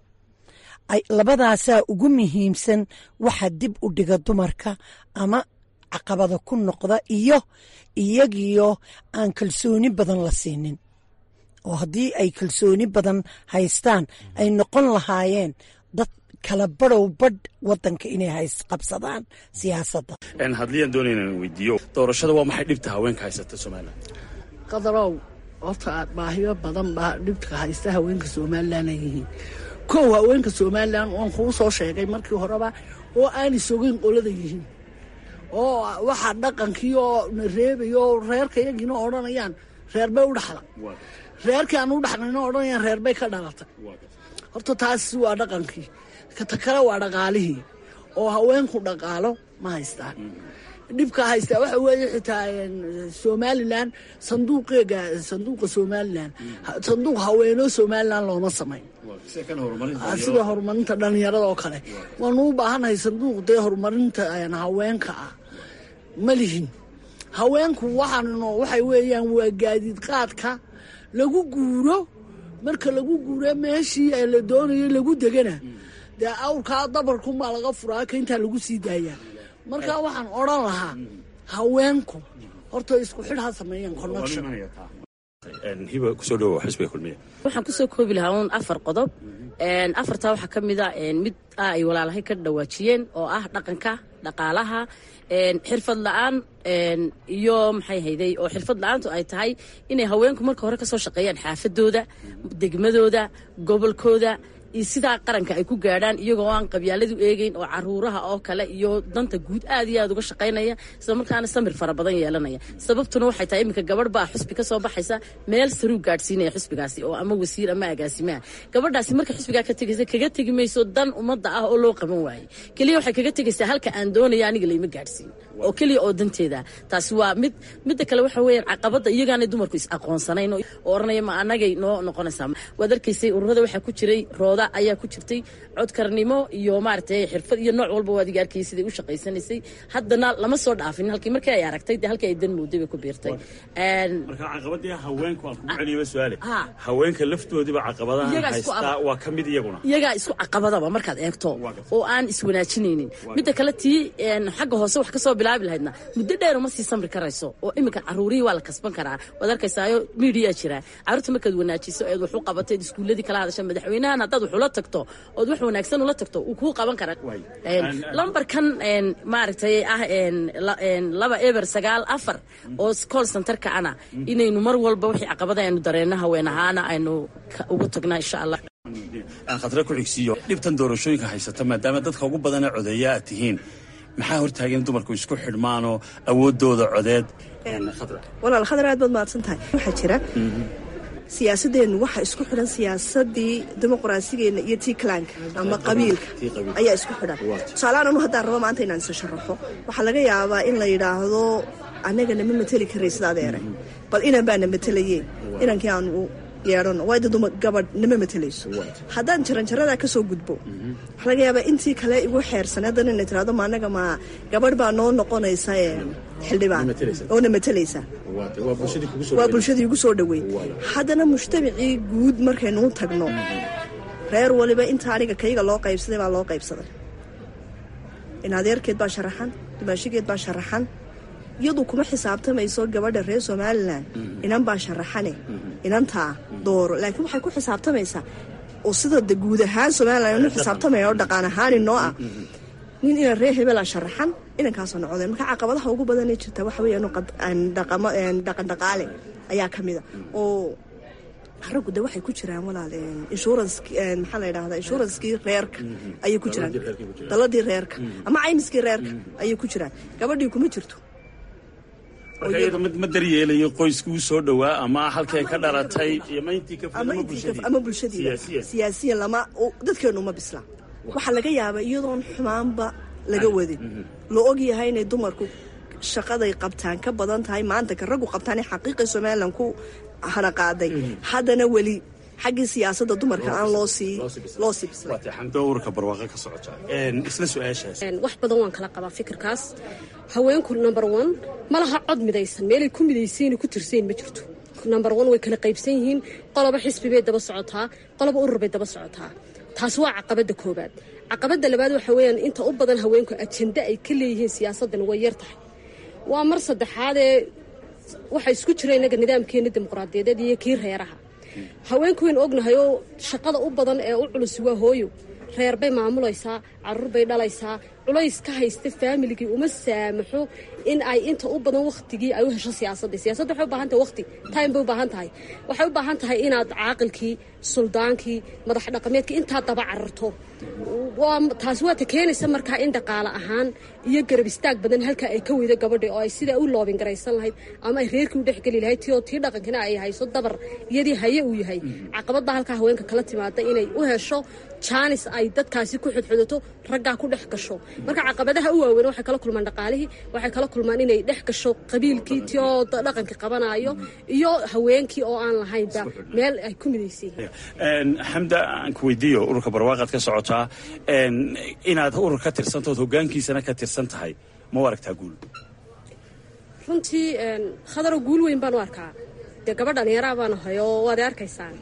Speaker 9: labadaasaa ugu muhiimsan waxa dib u dhiga dumarka ama caqabada ku noqda iyo iyagiyo aan kalsooni badan la siinin oo haddii ay kalsooni badan haystaan ay noqon lahaayeen dad kala badhow badh wadanka inay qabsadaan siyaasadda
Speaker 6: hadliyaan doonayna weydiiyo doorashada waa maxay dhibta haweenka haysata somalilan
Speaker 7: qadarow horta baahiyo badan baa dhibka haysta haweenka somalilan ay yihiin kow haweenka somalilan waan kuu soo sheegay markii horeba oo aanay sogeyn qolada yihiin oo waxaa dhaqankii oo na reebayo oo reerka iyagiina odhanayaan reerbay u dhaxla reerkii aan u dhaxlayna odhanayaan reerbay ka dhalatay horta taasi waa dhaqankii kata kale waa dhaqaalihii oo haweenku dhaqaalo ma haystaan dhibka haystaa waxa weeye xitaa somalilan sanduuqeega sanduuqa somalilan sanduuq haweenoo somalilan looma samayn sida horumarinta dhalinyarada oo kale waanu u baahannahay sanduuq dee horumarinta haweenka ah ma lihin haweenku waxaanno waxay weeyaan waa gaadiid qaadka lagu guuro marka lagu guuro meeshii la doonayo lagu degana dee awrkaa dabarkunbaa laga furaa ka intaa lagu sii daayaa marka waxaan odran lahaa haweenku horta isku xidh ha sameeyaan connection
Speaker 8: waxaan kusoo koobi lahaa un afar qodob afartaa waxaa ka mid a mid ah ay walaalahay ka dhawaajiyeen oo ah dhaqanka dhaqaalaha xirfad la-aan iyo maxay hayday oo xirfad la-aantu ay tahay inay haweenku marka hore kasoo shaqeeyaan xaafadooda degmadooda gobolkooda iyo sidaa qaranka ay ku gaadhaan iyagoo aan qabyaaladu eegeyn oo caruuraha oo kale iyo danta guud aad iyo aad uga shaqaynaya isla markaana samir fara badan yeelanaya sababtuna waxay tahay iminka gabadh baa xusbi kasoo baxaysa meel saruu gaadhsiinaya xusbigaasi oo ama wasiir ama agaasimaha gabadhaasi marka xusbigaa ka tegaysa kaga tegi mayso dan ummadda ah oo loo qaban waayey keliya waxay kaga tegaysaa halka aan doonaya aniga layma gaadhsiin oo keliya oo danteeda taasi waa mid midda kale waxa weeyaan caqabadda iyagaanay dumarku is aqoonsanayn oo oranaya ma anagay noo noqonaysaa waad arkaysay ururada waxaa ku jiray rooda ayaa ku jirtay codkarnimo iyo maaragtay xirfad iyo nooc walba waad iga arkayay siday u shaqaysanaysay haddana lama soo dhaafin halkii markii ay aragtay dee halkii ay dan mooday bay ku biirtay
Speaker 6: marka caqabadii haweenku aan kugu celiyaba su-aale haweenka laftoodiba caqabadaha haystaa waa ka mid iyaguna
Speaker 8: iyagaa isku caqabadaba markaad eegto oo aan iswanaajinaynin midda kale tii xagga hoose wax kasoo bilaabi lahaydna muddo dheer uma sii samri karayso oo iminka caruurihii waa la kasban karaa waad arkaysaayo miidiyaa jira caruurta markaad wanaajiso eed wax u qabatay iskuuladii kala hadasha madaxweynahan haddaad wax ula tagto ood wax wanaagsan ula tagto uu kuu qaban kara lambarkan maaragtay ah laba eber sagaal afar oo call centerka ana inaynu mar walba wixii caqabada aynu dareenno haween ahaana aynu ugu tagnaa insha allah
Speaker 6: aan khadra ku xigsiiyo dhibtan doorashooyinka haysata maadaama dadka ugu badana codeeya aad tihiin maxaa hortaagan dumarku isku xidhmaanoo awoodooda codeed
Speaker 10: walaal khadar aad baad mahadsan tahay waxaa jira siyaasadeennu waxaa isku xidhan siyaasadii dimuqraasigeena iyo tii kalaanka ama qabiilka ayaa isku xidhan tusaalehaan anu haddaan rabo maanta inaan isa sharaxo waxaa laga yaabaa in la yidhaahdo annagana ma mateli karay sida adeere bal inan baana matelayeen inankii aan u yeedhano waayda duma gabadh nama matelayso haddaan jaranjaradaa ka soo gudbo waxaa laga yaabaa intii kale igu xeersan haddana inay tirahdo ma annaga ma gabadh baa noo noqonaysa xildhibaan oona matelaysa waa bulshadii igu soo dhoweyd haddana mujtamacii guud markaynuu tagno reer waliba inta aniga kayga loo qaybsaday baa loo qaybsaday in adeerkeed baa sharaxan dimaashigeed baa sharaxan iyadu kuma xisaabtamayso gabadha reer somalilan inan baa sharaxane inantaa dooro laakiin waxay ku xisaabtamaysaa oo sida de guud ahaan somalilan inu xisaabtamaya oo dhaqaan ahaan inoo ah nin inan reer hebela sharaxan inankaasoo noqdeen marka caqabadaha ugu badanee jirta waxa weya dhaqan dhaqaale ayaa ka mida oo raggu de waxay ku jiraan walaal insurance maxaa la yidhahdaa inshuranskii reerka ayay ku jiraan daladii reerka ama caymiskii reerka ayay ku jiraan gabadhii kuma jirto
Speaker 6: ma daryeelayo qoyskuu soo dhowaa ama halkay ka dhalatay
Speaker 10: ama bulshadiida siyaasiyan lama dadkeenu uma bisla waxaa laga yaabaa iyadoon xumaanba laga wadin loo og yahay inay dumarku shaqaday qabtaan ka badan tahay maanta ka raggu qabtaan ee xaqiiqa somalilan ku hana qaaday haddana weli xaggii siyaasadda dumarka aan loo sii loo sii
Speaker 6: bislay barwaaqo ka socota isla su-aashaas
Speaker 2: wax badan waan kala qabaa fikirkaas haweenku number one ma laha cod midaysan meelay ku midaysayn ku tirsayn ma jirto number one way kala qaybsan yihiin qoloba xisbi bay daba socotaa qoloba urur bay daba socotaa taas waa caqabadda koobaad caqabadda labaad waxa weeyaan inta u badan haweenku ajende ay ka leeyihiin siyaasaddan way yar tahay waa mar saddexaadee waxa isku jira innaga nidaamkeena dimuqraadiyadeed iyo kii reeraha haweenku waynu ognahay oo shaqada u badan ee u culusi waa hooyo reer bay maamulaysaa caruur bay dhalaysaa culays ka haysta faamiligii uma saamaxo in ay inta u badan wakhtigii ay u hesho siyaasadda siyaasadda waxay u baahan tahay wakhti time bay u baahan tahay waxay u baahan tahay inaad caaqilkii suldaankii madax dhaqameedkii intaa daba cararto taasi waa ta keenaysa markaa in dhaqaale ahaan iyo garab istaag badan halka ay ka weydo gabadhi oo ay sidaa u loobin garaysan lahayd ama ay reerkii u dhexgeli lahayd ti oo tii dhaqankina ay hayso dabar iyadii haye uu yahay caqabadda halkaa haweenka kala timaada inay u hesho jaanis ay dadkaasi ku xudxudato raggaa ku dhex gasho marka caqabadaha u waaweyn waxay kala kulmaan dhaqaalihii waxay kala kulmaan inay dhex gasho qabiilkii ti oo dhaqanka qabanayo iyo haweenkii oo aan lahaynba meel ay ku midaysan yihiin
Speaker 6: xamda aan ku weydiiyo ururka barwaaqaad ka socotaa inaad urur ka tirsantood hogaankiisana ka tirsan tahay ma u aragtaa guul
Speaker 2: runtii khadaro guul weyn baan u arkaa dee gabadh dhallinyaraa baan ahay oo waad arkaysaan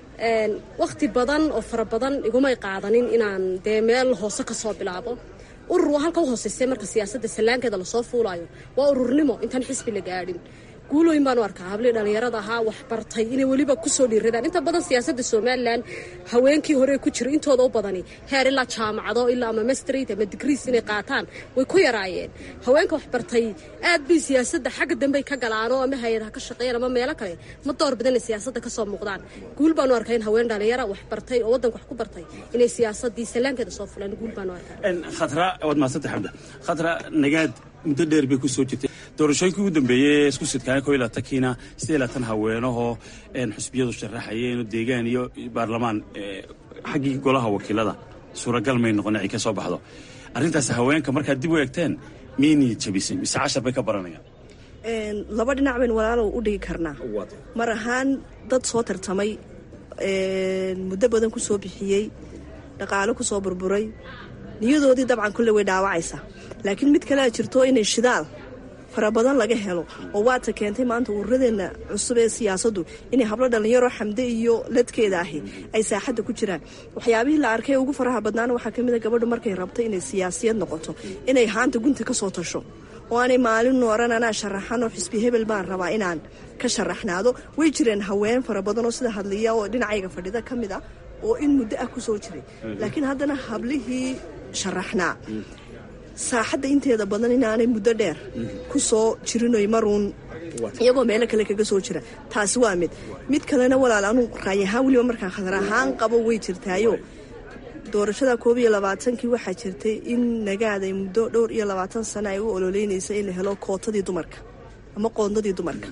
Speaker 2: wakhti badan oo fara badan igumay qaadanin inaan dee meel hoose ka soo bilaabo urur waa halka u hooseysa marka siyaasadda sallaankeeda lasoo fuulayo waa ururnimo intaan xisbi la gaadhin guulooyin baan u arkaa hablii dhallinyarada ahaa wax bartay inay weliba kusoo dhiiradaan inta badan siyaasadda somalilan haweenkii hore ku jira intooda u badani heer ilaa jaamacado ilaa ama mastrit ama digriis inay qaataan way ku yaraayeen haweenka wax bartay aad bay siyaasadda xagga dambey ka galaanoo ama hay-adaha ka shaqeeyaan ama meelo kale ma door badan inay siyaasadda kasoo muuqdaan guul baan u arkaa in haween dhallinyara wax bartay oo waddanka wax ku bartay inay siyaasaddii sallaankeeda soo fulaan guul baan u arkaa
Speaker 6: khatra waad mahadsanta xamda khatra nagaad muddo dheer bay ku soo jirtay doorashooyinkii ugu dambeeyey isku sidkaana ko ilaa tankiina sidee laatan haweenahoo xusbiyadu sharaxayeen deegaan iyo baarlamaan xaggii golaha wakiilada suuragal may noqon ay ka soo baxdo arrintaas haweenka markaad dib u eegteen miynii jabisay mise cashar bay ka baranayaan
Speaker 10: laba dhinac baynu walaalow u dhigi karnaa mar ahaan dad soo tartamay muddo badan ku soo bixiyey dhaqaalo ku soo burburay niyadoodii dabcan kulle way dhaawacaysaa laakiin mid kalea jirto inay shidaal fara badan laga helo oo waata keentay maanta ururadeenna cusub ee siyaasaddu inay hablo dhallinyaro xamde iyo ladkeeda ahi ay saaxadda ku jiraan waxyaabihii la arkay ugu faraha badnaana waxaa ka mid a gabadhu markay rabto inay siyaasiyad noqoto inay haanta gunta ka soo tasho oo aanay maalin nooran anaa sharaxan oo xisbi hebel baan rabaa inaan ka sharaxnaado way jireen haween fara badan oo sida hadliya oo dhinacayga fadhida ka mid ah oo in muddo ah ku soo jiray laakiin haddana hablihii sharaxnaa saaxadda inteeda badan inaanay muddo dheer ku soo jirinoy maruun iyagoo meelo kale kaga soo jira taasi waa mid mid kalena walaal anuu raay ahaan weliba markaan khadar ahaan qabo way jirtaayo doorashada koob iyo labaatankii waxaa jirtay in nagaad ay muddo dhowr iyo labaatan sano ay u ololeynaysa in la helo kootadii dumarka ama qoondadii dumarka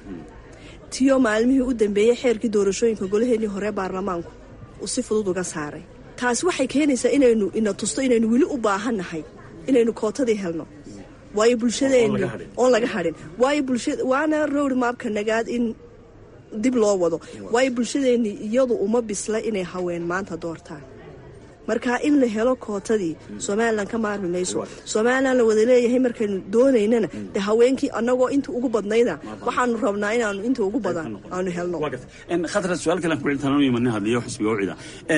Speaker 10: tiyo maalmihii u dambeeyey xeerkii doorashooyinka golaheenii hore baarlamaanku uu si fudud uga saaray taasi waxay keenaysaa inaynu ina tusto inaynu weli u baahannahay inaynu kootadii helno waayo bulshadeenni oon laga hadhin waayo bulshada waana rowd maabka nagaad in dib loo wado waayo bulshadeenni iyadu uma bisla inay haween maanta doortaan marka in la helo kootadii somalilan ka maarmi mayso somalilan la wada leeyahay markaynu doonaynana de haweenkii annagoo inta ugu badnayda waxaanu rabnaa inaanu inta ugu badan aanu helno
Speaker 6: khatra su-aal kale aan ku celintaan imanin hadliyo xisbiga ucida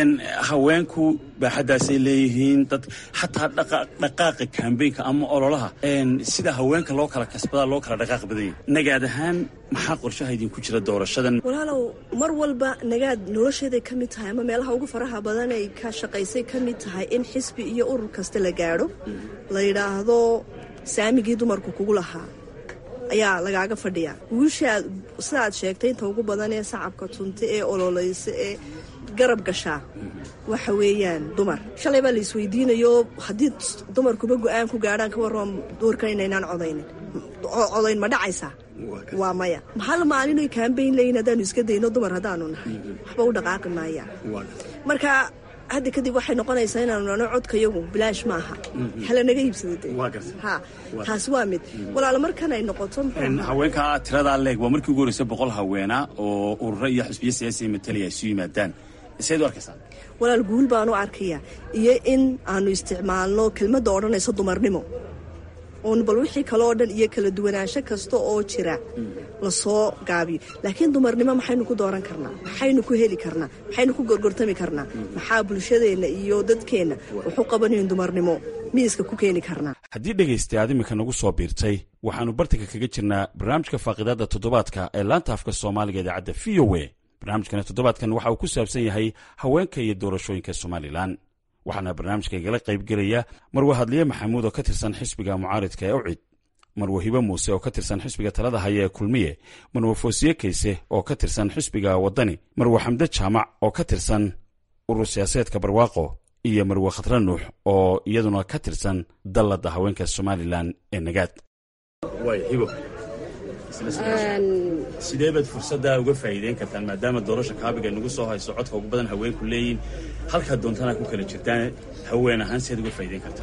Speaker 6: haweenku baaxaddaasay leeyihiin dad xataa dhaqaaqa kambeynka ama ololaha sida haweenka loo kala kasbadaa loo kala dhaqaaq badan yahay nagaad ahaan maxaa qorshaha idinku jira doorashadan
Speaker 10: walaalow mar walba nagaad nolosheeday ka mid tahay ama meelaha ugu faraha badan ay ka shaqaysay ka mid tahay in xisbi iyo urur kasta la gaadho la yidhaahdo saamigii dumarku kugu lahaa ayaa lagaaga fadhiyaa wiilshaad sidaad sheegtay inta ugu badan ee sacabka tunta ee ololeysa ee garab gashaa waxa weeyaan dumar shalay baa la isweydiinayo haddii dumarkuba go-aan ku gaadhaan ka warran doorkan inaynaan codaynin codayn ma dhacaysaa waa maya hal maalinoy kaambayn leeyiin haddaanu iska dayno dumar haddaanu nahay waxba u dhaqaaqi maayaan marka hadda kadib waxay noqonaysaa inaanu nano codkayagu bilaash maaha hala naga iibsada ha taasi waa mid walaalo markan ay noqoto
Speaker 6: haweenka tiradaa leeg waa markii ugu horreysay boqol haweena oo ururo iyo xisbiyo siyaasiya matalaya isu yimaadaan seed u arkaysaa
Speaker 10: walaal guul baanu arkayaa iyo in aanu isticmaalno kelmadda odhanaysa dumarnimo oon bal wixii kale oo dhan iyo kala duwanaansho kasta oo jira lasoo gaabiyo laakiin dumarnimo maxaynu ku dooran karnaa maxaynu ku heli karnaa maxaynu ku gorgortami karnaa maxaa bulshadeenna iyo dadkeenna wuxu qabanayn dumarnimo miiska ku keeni karnaa
Speaker 6: haddii dhegaysta aad iminka nagu soo biirtay waxaannu bartanka kaga jirnaa barnaamijka faaqidaadda toddobaadka ee laanta afka soomaaliga idaacadda v o a barnaamijkana toddobaadkan waxa uu ku saabsan yahay haweenka iyo doorashooyinka somalilan waxaana barnaamijka igala qaybgelaya marwe hadliye maxamuud oo ka tirsan xisbiga mucaaridka ee ucid marwe hibe muuse oo ka tirsan xisbiga talada haya ee kulmiye marwe foosiye kayse oo ka tirsan xisbiga waddani marwe xamde jaamac oo ka tirsan urur siyaasadeedka barwaaqo iyo marwe khatre nuux oo iyaduna ka tirsan dalladda haweenka somalilan ee nagaad sidee baad fursaddaa uga faa'iideyn kartaan maadaama doorasha kaabiga nagu soo hayso codka ugu badan haweenku leeyihin halkaad doontana ku kala jirtaan haween ahaan siaad uga faa'iideyn kartaan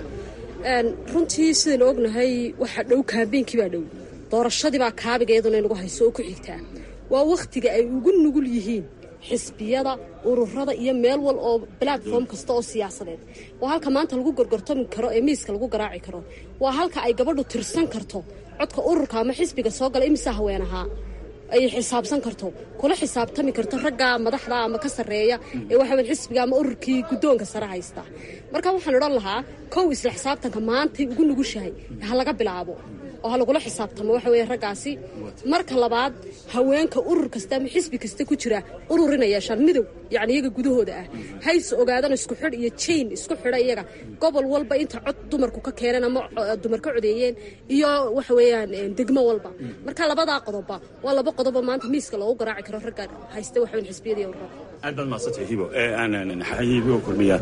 Speaker 2: runtii sidaynu ognahay waxaa dhow kaabeenkii baa dhow doorashadii baa kaabiga iyaduna inagu hayso oo ku xigtaa waa wakhtiga ay ugu nugul yihiin xisbiyada ururada iyo meel wal oo platform kasta oo siyaasadeed waa halka maanta lagu gorgortami karo ee miiska lagu garaaci karo waa halka ay gabadhu tirsan karto codka ururka ama xisbiga soo gala imisa haween ahaa ay xisaabsan karto kula xisaabtami karto ragga madaxda ama ka sarreeya ee waxaw xisbiga ama ururkii guddoonka sare haysta marka waxaan odhan lahaa kow isla xisaabtanka maantay ugu nugushahay ha laga bilaabo oo ha lagula xisaabtamo waxa weeye raggaasi marka labaad haweenka urur kasta ama xisbi kasta ku jira urur inay yeeshaan midow yacni iyaga gudahooda ah hayse ogaadana isku xidh iyo jain isku xidha iyaga gobol walba inta cod dumarku ka keeneen ama dumar ka codeeyeen iyo waxa weeyaan degmo walba marka labadaa qodobba waa laba qodobo maanta miiska loogu garaaci karo ragga haysta waxa weyn xisbiyada iyo ururada
Speaker 6: aad baad mahadsantay hibo hibo kulmiya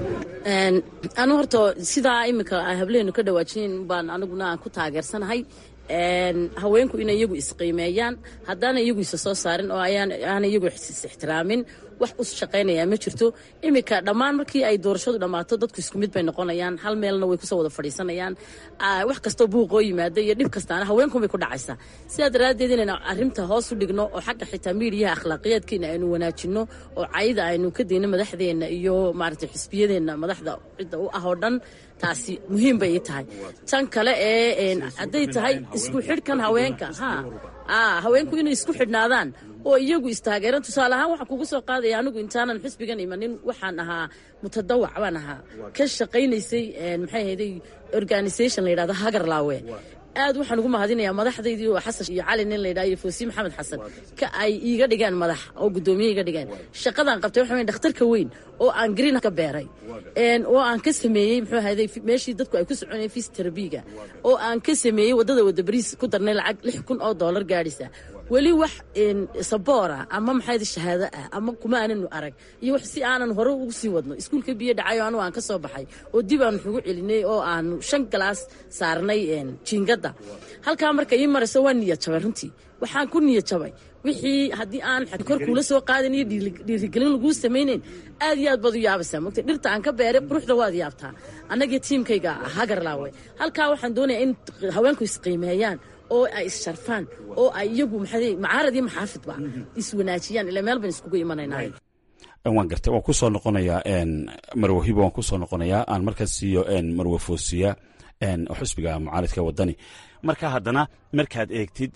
Speaker 8: anu horta sidaa iminka hableenu ka dhawaajiyeen baan aniguna aan ku taageersanahay haweenku inay iyagu isqiimeeyaan haddaana iyagu isa soo saarin oo aana iyagu is-ixtiraamin wax u shaqaynayaa ma jirto iminka dhammaan markii ay doorashadu dhammaato dadku isku mid bay noqonayaan hal meelna way kusoo wada fadhiisanayaan wax kastoo buuqoo yimaada iyo dhib kastaana haweenkunbay ku dhacaysaa sidaa daraaddeed inaynu arrinta hoos u dhigno oo xagga xitaa miidiyaha akhlaaqiyaadkeena aynu wanaajinno oo cayda aynu ka dayno madaxdeenna iyo maaragtay xisbiyadeenna madaxda cidda u ah oo dhan taasi muhiim bay ii tahay tan kale ee hadday tahay isku xidhkan haweenka ha haweenku inay isku xidhnaadaan oo iyagu istaageeran tusaale ahaan waxaan kugu soo qaadaya anigu intaanan xisbigan imanin waxaan ahaa mutadawac baan ahaa ka shaqaynaysay maxay ahayday organisation la yidhahdo hagarlaawe aad waxaan ugu mahadinayaa madaxdaydii oo xasan iyo cali nin layidhaha iyo foosiin maxamed xasan ka ay iiga dhigaan madax oo guddoomiye iga dhigaan shaqadaan qabtay waxa weyn dhakhtarka weyn oo aan green ka beeray oo aan ka sameeyey muxuu ahayday meeshii dadku ay ku soconayeen fisterabiga oo aan ka sameeyey waddada wada bariis ku darnay lacag lix kun oo dollar gaadhisa weli wax saboora ama maxayda shahaado ah ama kuma aananu arag iyo wax si aanan hore ugu sii wadno iskuulka biyo dhacayo anugu aan ka soo baxay oo dib aanu xugu celinay oo aanu shan galaas saarnay jiingadda halkaa marka ii marayso waa niyad jabay runtii waxaan ku niyad jabay wixii haddii aan kor kuula soo qaadin iyo dhiirigelin laguu samaynayn aad iyo aad baad u yaabaysaa mogta dhirta aan ka beeray quruxda waad yaabtaa annagii tiimkayga hagarlaawe halkaa waxaan doonayaa in haweenku isqiimeeyaan oo ay is-sharfaan oo ay iyagu macaarad iyo maxaafidba iswanaajiyaan ilaa meel ban iskugu imanaynaay
Speaker 6: waan gartay waan kusoo noqonayaa marwe hibo waan kusoo noqonayaa aan markaas siiyo marwe foosiya xusbiga mucaaridka waddani marka haddana markaad eegtid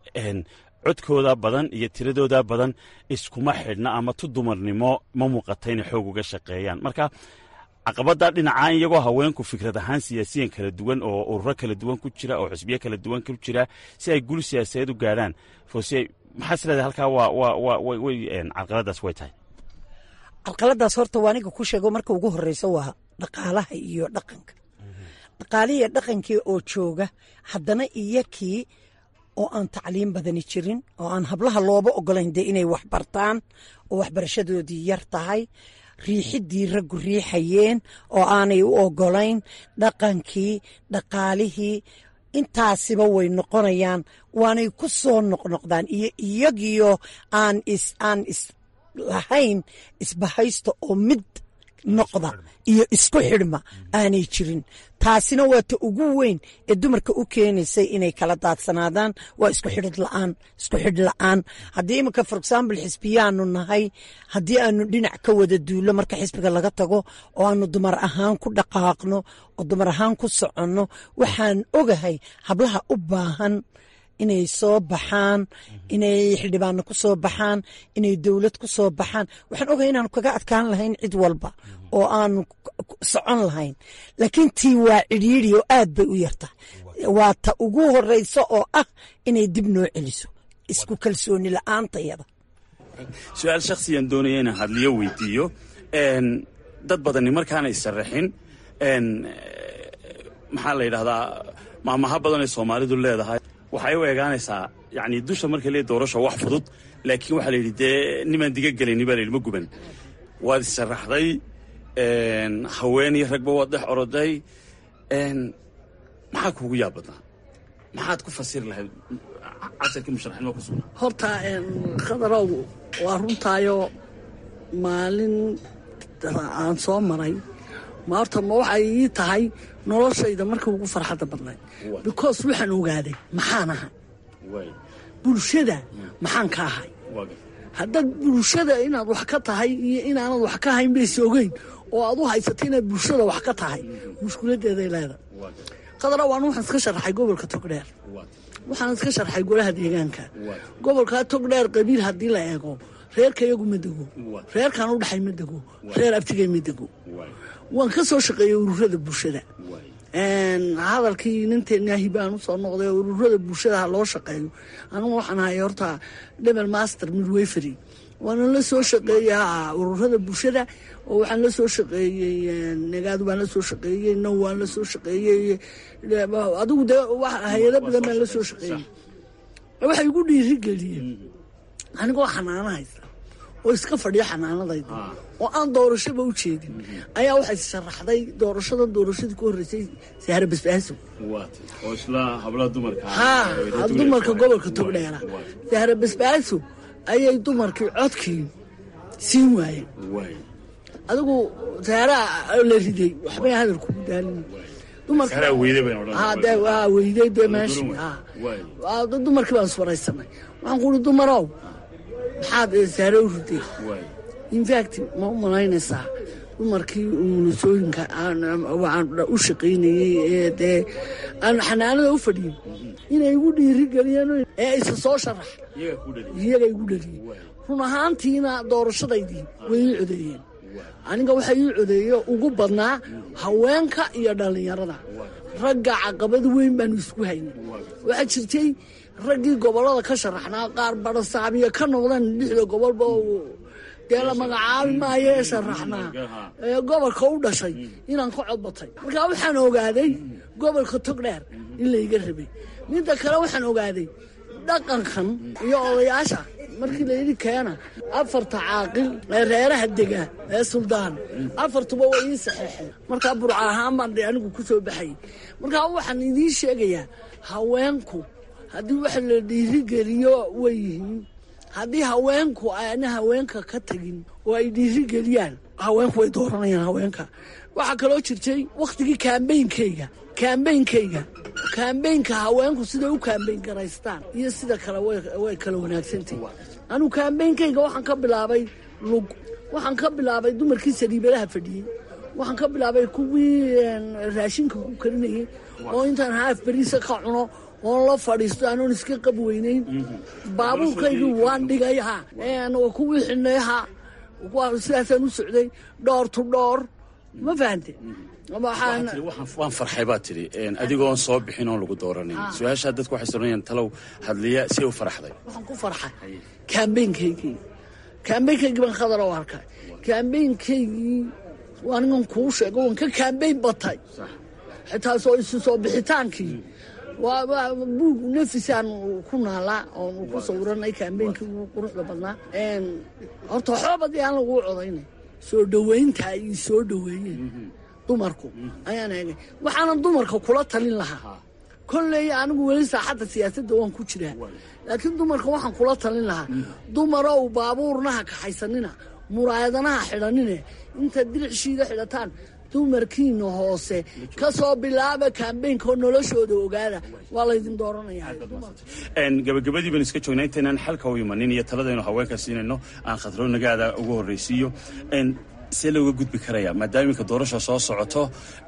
Speaker 6: codkooda badan iyo tiradooda badan iskuma xidhna ama tu dumarnimo ma muuqata inay xoog uga shaqeeyaan marka caqabada dhinacaan iyagoo haweenku fikrad ahaan siyaasiyan kala duwan oo ururo kala duwan ku jira oo xisbiyo kala duwan ku jira si ay gul siyaasadeed u gaadhaan foosiya maxaa isleedahay halkaa waa way carqaladaas way tahay
Speaker 9: carqaladaas horta waa aniga ku sheego marka ugu horeyso waa dhaqaalaha iyo dhaqanka dhaqaalihii iyo dhaqankii oo jooga haddana iyakii oo aan tacliim badani jirin oo aan hablaha looba ogolayn dee inay wax bartaan oo waxbarashadoodii yar tahay riixidii raggu riixayeen oo aanay u ogolayn dhaqankii dhaqaalihii intaasiba way noqonayaan waanay ku soo noqnoqdaan iyo iyagiyo aan is aan is lahayn isbahaysta oo mid noqda iyo isku xidhma aanay jirin taasina waa ta ugu weyn ee dumarka u keenaysay inay kala daadsanaadaan waa isku xidhid la'aan isku xidh la'aan haddii iminka for example xisbiyaanu nahay haddii aanu dhinac ka wada duullo marka xisbiga laga tago oo aanu dumar ahaan ku dhaqaaqno oo dumar ahaan ku soconno waxaan ogahay hablaha u baahan inay soo baxaan inay xildhibaano ku soo baxaan inay dowlad ku soo baxaan waxaan ogahay inaanu kaga adkaan lahayn cid walba oo aanu socon lahayn laakiin tii waa cidhiidri oo aad bay u yartahay waa ta ugu horeyso oo ah inay dib noo celiso isku kalsooni la-aantayada
Speaker 6: su-aal shakhsiyan doonaya inaan hadliyo weydiiyo dad badani markaana isaraxin maxaa la yidhahdaa maamaha badan ay soomaalidu leedahay waxay u eegaanaysaa yani dusha markay leey doorasho wax fudud laakiin waxaa la yidhi dee nimaan diga gelayni baa la yidhi ma guban waad issharaxday haween iyo ragba waad dhex oroday maxaa kuugu yaab badnaa maxaad ku fasiri lahayd casarkii musharaxnimo ku sugnaa
Speaker 7: horta khadarow waa runtaayo maalin aan soo maray ma horta ma waxay ii tahay noloshayda markii ugu farxadda badnayd because waxaan ogaaday maxaan ahay bulshada maxaan ka ahay haddaad bulshada inaad wax ka tahay iyo inaanad wax ka hayn bayse ogeyn oo aad u haysato inaad bulshada wax ka tahay mushkiladeeday leedahay qadara waan waxaan iska sharaxay gobolka togdheer waxaan iska sharxay golaha deegaanka gobolkaa togdheer qabiil haddii la eego reerka iyagu ma dego reerkaan u dhaxay ma dego reer abtigay ma dego waan ka soo shaqeeyey ururada bulshada hadalkii ninteenaahi baan usoo noqday ururada bulshada ha loo shaqeeyo anugu waxaan ahay horta debel master midwayfery waana la soo shaqeeyaa ururada bulshada oo waxaan la soo shaqeeyey nagaadu baan la soo shaqeeyey now waan la soo shaqeeyey adigu dee hay-ado badan baan la soo shaqeeyey waxay igu dhiirigeliyeen anigoo xanaano haysta oo iska fadhiya xanaanadayda oo aan doorashaba u jeedin ayaa waxay sharaxday doorashadan doorashadii ku horreysay sahre basbaaso ha dumarka gobolka togdheera sahre basbaaso ayay dumarkii codkii siin waayeen adigu saaraa la riday waxbay hadal kugu daalin weyday de meeshi dumarkii baan iswaraysanay waxaan ku uri dumarow maxaad saare u riday infact ma u malaynaysaa dumarkii umulisooyinka aan u shaqaynayey ee dee aan xanaanada u fadhiyin inay igu dhiirigeliyeen ee isa soo sharax iyaga igu dhaliyey run ahaantiina doorashadaydii way ii codeeyeen aniga waxa ii codeeyo ugu badnaa haweenka iyo dhallinyarada ragga caqabad weyn baanu isku haynay waxaa jirtay raggii gobollada ka sharaxnaa qaar badhasaabiya ka noqdeen lixda gobolba dee la magacaabi maayo ee sharaxnaa ee gobolka u dhashay inaan ka codbatay markaa waxaan ogaaday gobolka togdheer in layga rabay midda kale waxaan ogaaday dhaqankan iyo odayaasha markii layidhi keena afarta caaqil ee reeraha dega ee suldaan afartuba way ii saxeexeen markaa burca ahaan baan de anigu ku soo baxayay markaa waxaan idiin sheegayaa haweenku haddii wax la dhiirigeliyo way yihiin haddii haweenku aana haweenka ka tagin oo ay dhiirigeliyaan haweenku way dooranayaan haweenka waxaa kaloo jirtay wakhtigii kaambeynkayga kaambeynkayga kaambeynka haweenku siday u kaambeyn garaystaan iyo sida kale way kala wanaagsantahi anugu kaambeynkayga waxaan ka bilaabay lug waxaan ka bilaabay dumarkii saliibadaha fadhiyey waxaan ka bilaabay kuwii raashinka ku karinayay oo intaan haaf beriisa ka cuno oon la fadhiisto anoon iska qab weynayn baabuurkaygii waan dhigay ha kuwii xidhnay ha sidaasaan u socday dhoor tu dhoor ma fahante
Speaker 6: waan farxay baa tidhi adigoon soo bixin oon lagu dooranin su-aashaa dadku waxay soranayaan talow hadliya si u faraxday
Speaker 7: waxaan ku farxay kaambeynkaygii kaambeynkaygii baan khadar u arkay kaambeynkaygii anigan kuu sheego waan ka kaambeyn batay xitaa soo isu soo bixitaankii buug nafisaan ku naalaa oon ku sawiranay kaambeynkii ugu quruxda badnaa horta waxbabadii aan laguu codaynay soo dhoweynta ay soo dhoweeyeen dumarku ayaan eegay waxaanan dumarka kula talin lahaa kolley anigu weli saaxadda siyaasadda waan ku jiraa laakiin dumarka waxaan kula talin lahaa dumarow baabuurnaha kaxaysanina muraayadanaha xidhanine intaad diricshiida xidhataan dumarkiina hoose ka soo bilaaba kaambeynka oo noloshooda ogaada waa laydin dooranaya
Speaker 6: gabagabadii baan iska joognaa intaynaan xalka u imanin iyo taladaynu haweenka siinayno aan khadro nagaada ugu horraysiiyo see looga gudbi karaya maadaama iminka doorasha soo socoto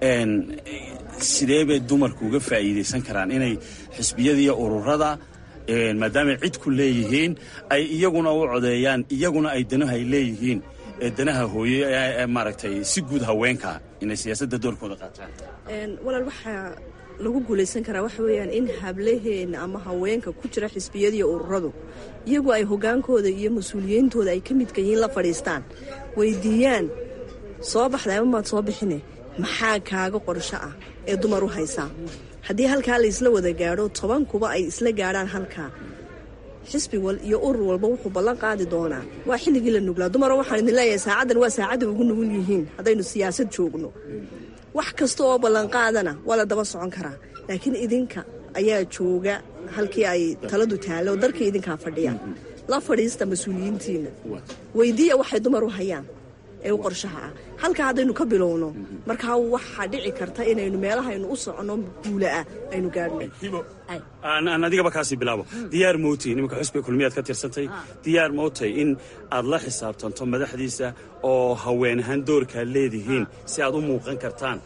Speaker 6: sidee bay dumarku uga faa'iidaysan karaan inay xisbiyada iyo ururada maadaamay cid ku leeyihiin ay iyaguna u codeeyaan iyaguna ay danaha ay leeyihiin danaha hooye ee maaragtay si guud haweenka inay siyaasadda doorkooda qaataan
Speaker 10: walaal waxaa lagu guulaysan karaa waxa weeyaan in hablaheena ama haweenka ku jira xisbiyadiiyo ururadu iyagu ay hogaankooda iyo mas-uuliyeyntooda ay ka midka yihiin la fadhiistaan weydiiyaan soo baxday ama maad soo bixine maxaa kaaga qorsho ah ee dumar u haysaa haddii halkaa la isla wada gaadho tobankuba ay isla gaadhaan halkaa xisbi wal iyo urur walba wuxuu ballan qaadi doonaa waa xilligii la nuglaa dumaro waxaan idin leeyahay saacaddan waa saacadda ugu nugul yihiin haddaynu siyaasad joogno wax kasta oo ballanqaadana waa la daba socon karaa laakiin idinka ayaa jooga halkii ay taladu taalo dalkii idinkaa fadhiya la fadhiista mas-uuliyiintiina weydiiya waxay dumar u hayaan ee u qorshaha ah halkaa haddaynu ka bilowno markaa waxaa dhici karta inaynu meelahaynu u soconno guula ah aynu gaadhno
Speaker 6: aan adigaba kaasii bilaabo diyaar mootay nimanka xusbiga kulmiyaad ka tirsantay diyaar mootay in aad la xisaabtanto madaxdiisa oo haween ahaan doorkaad leedihiin si aad u muuqan kartaan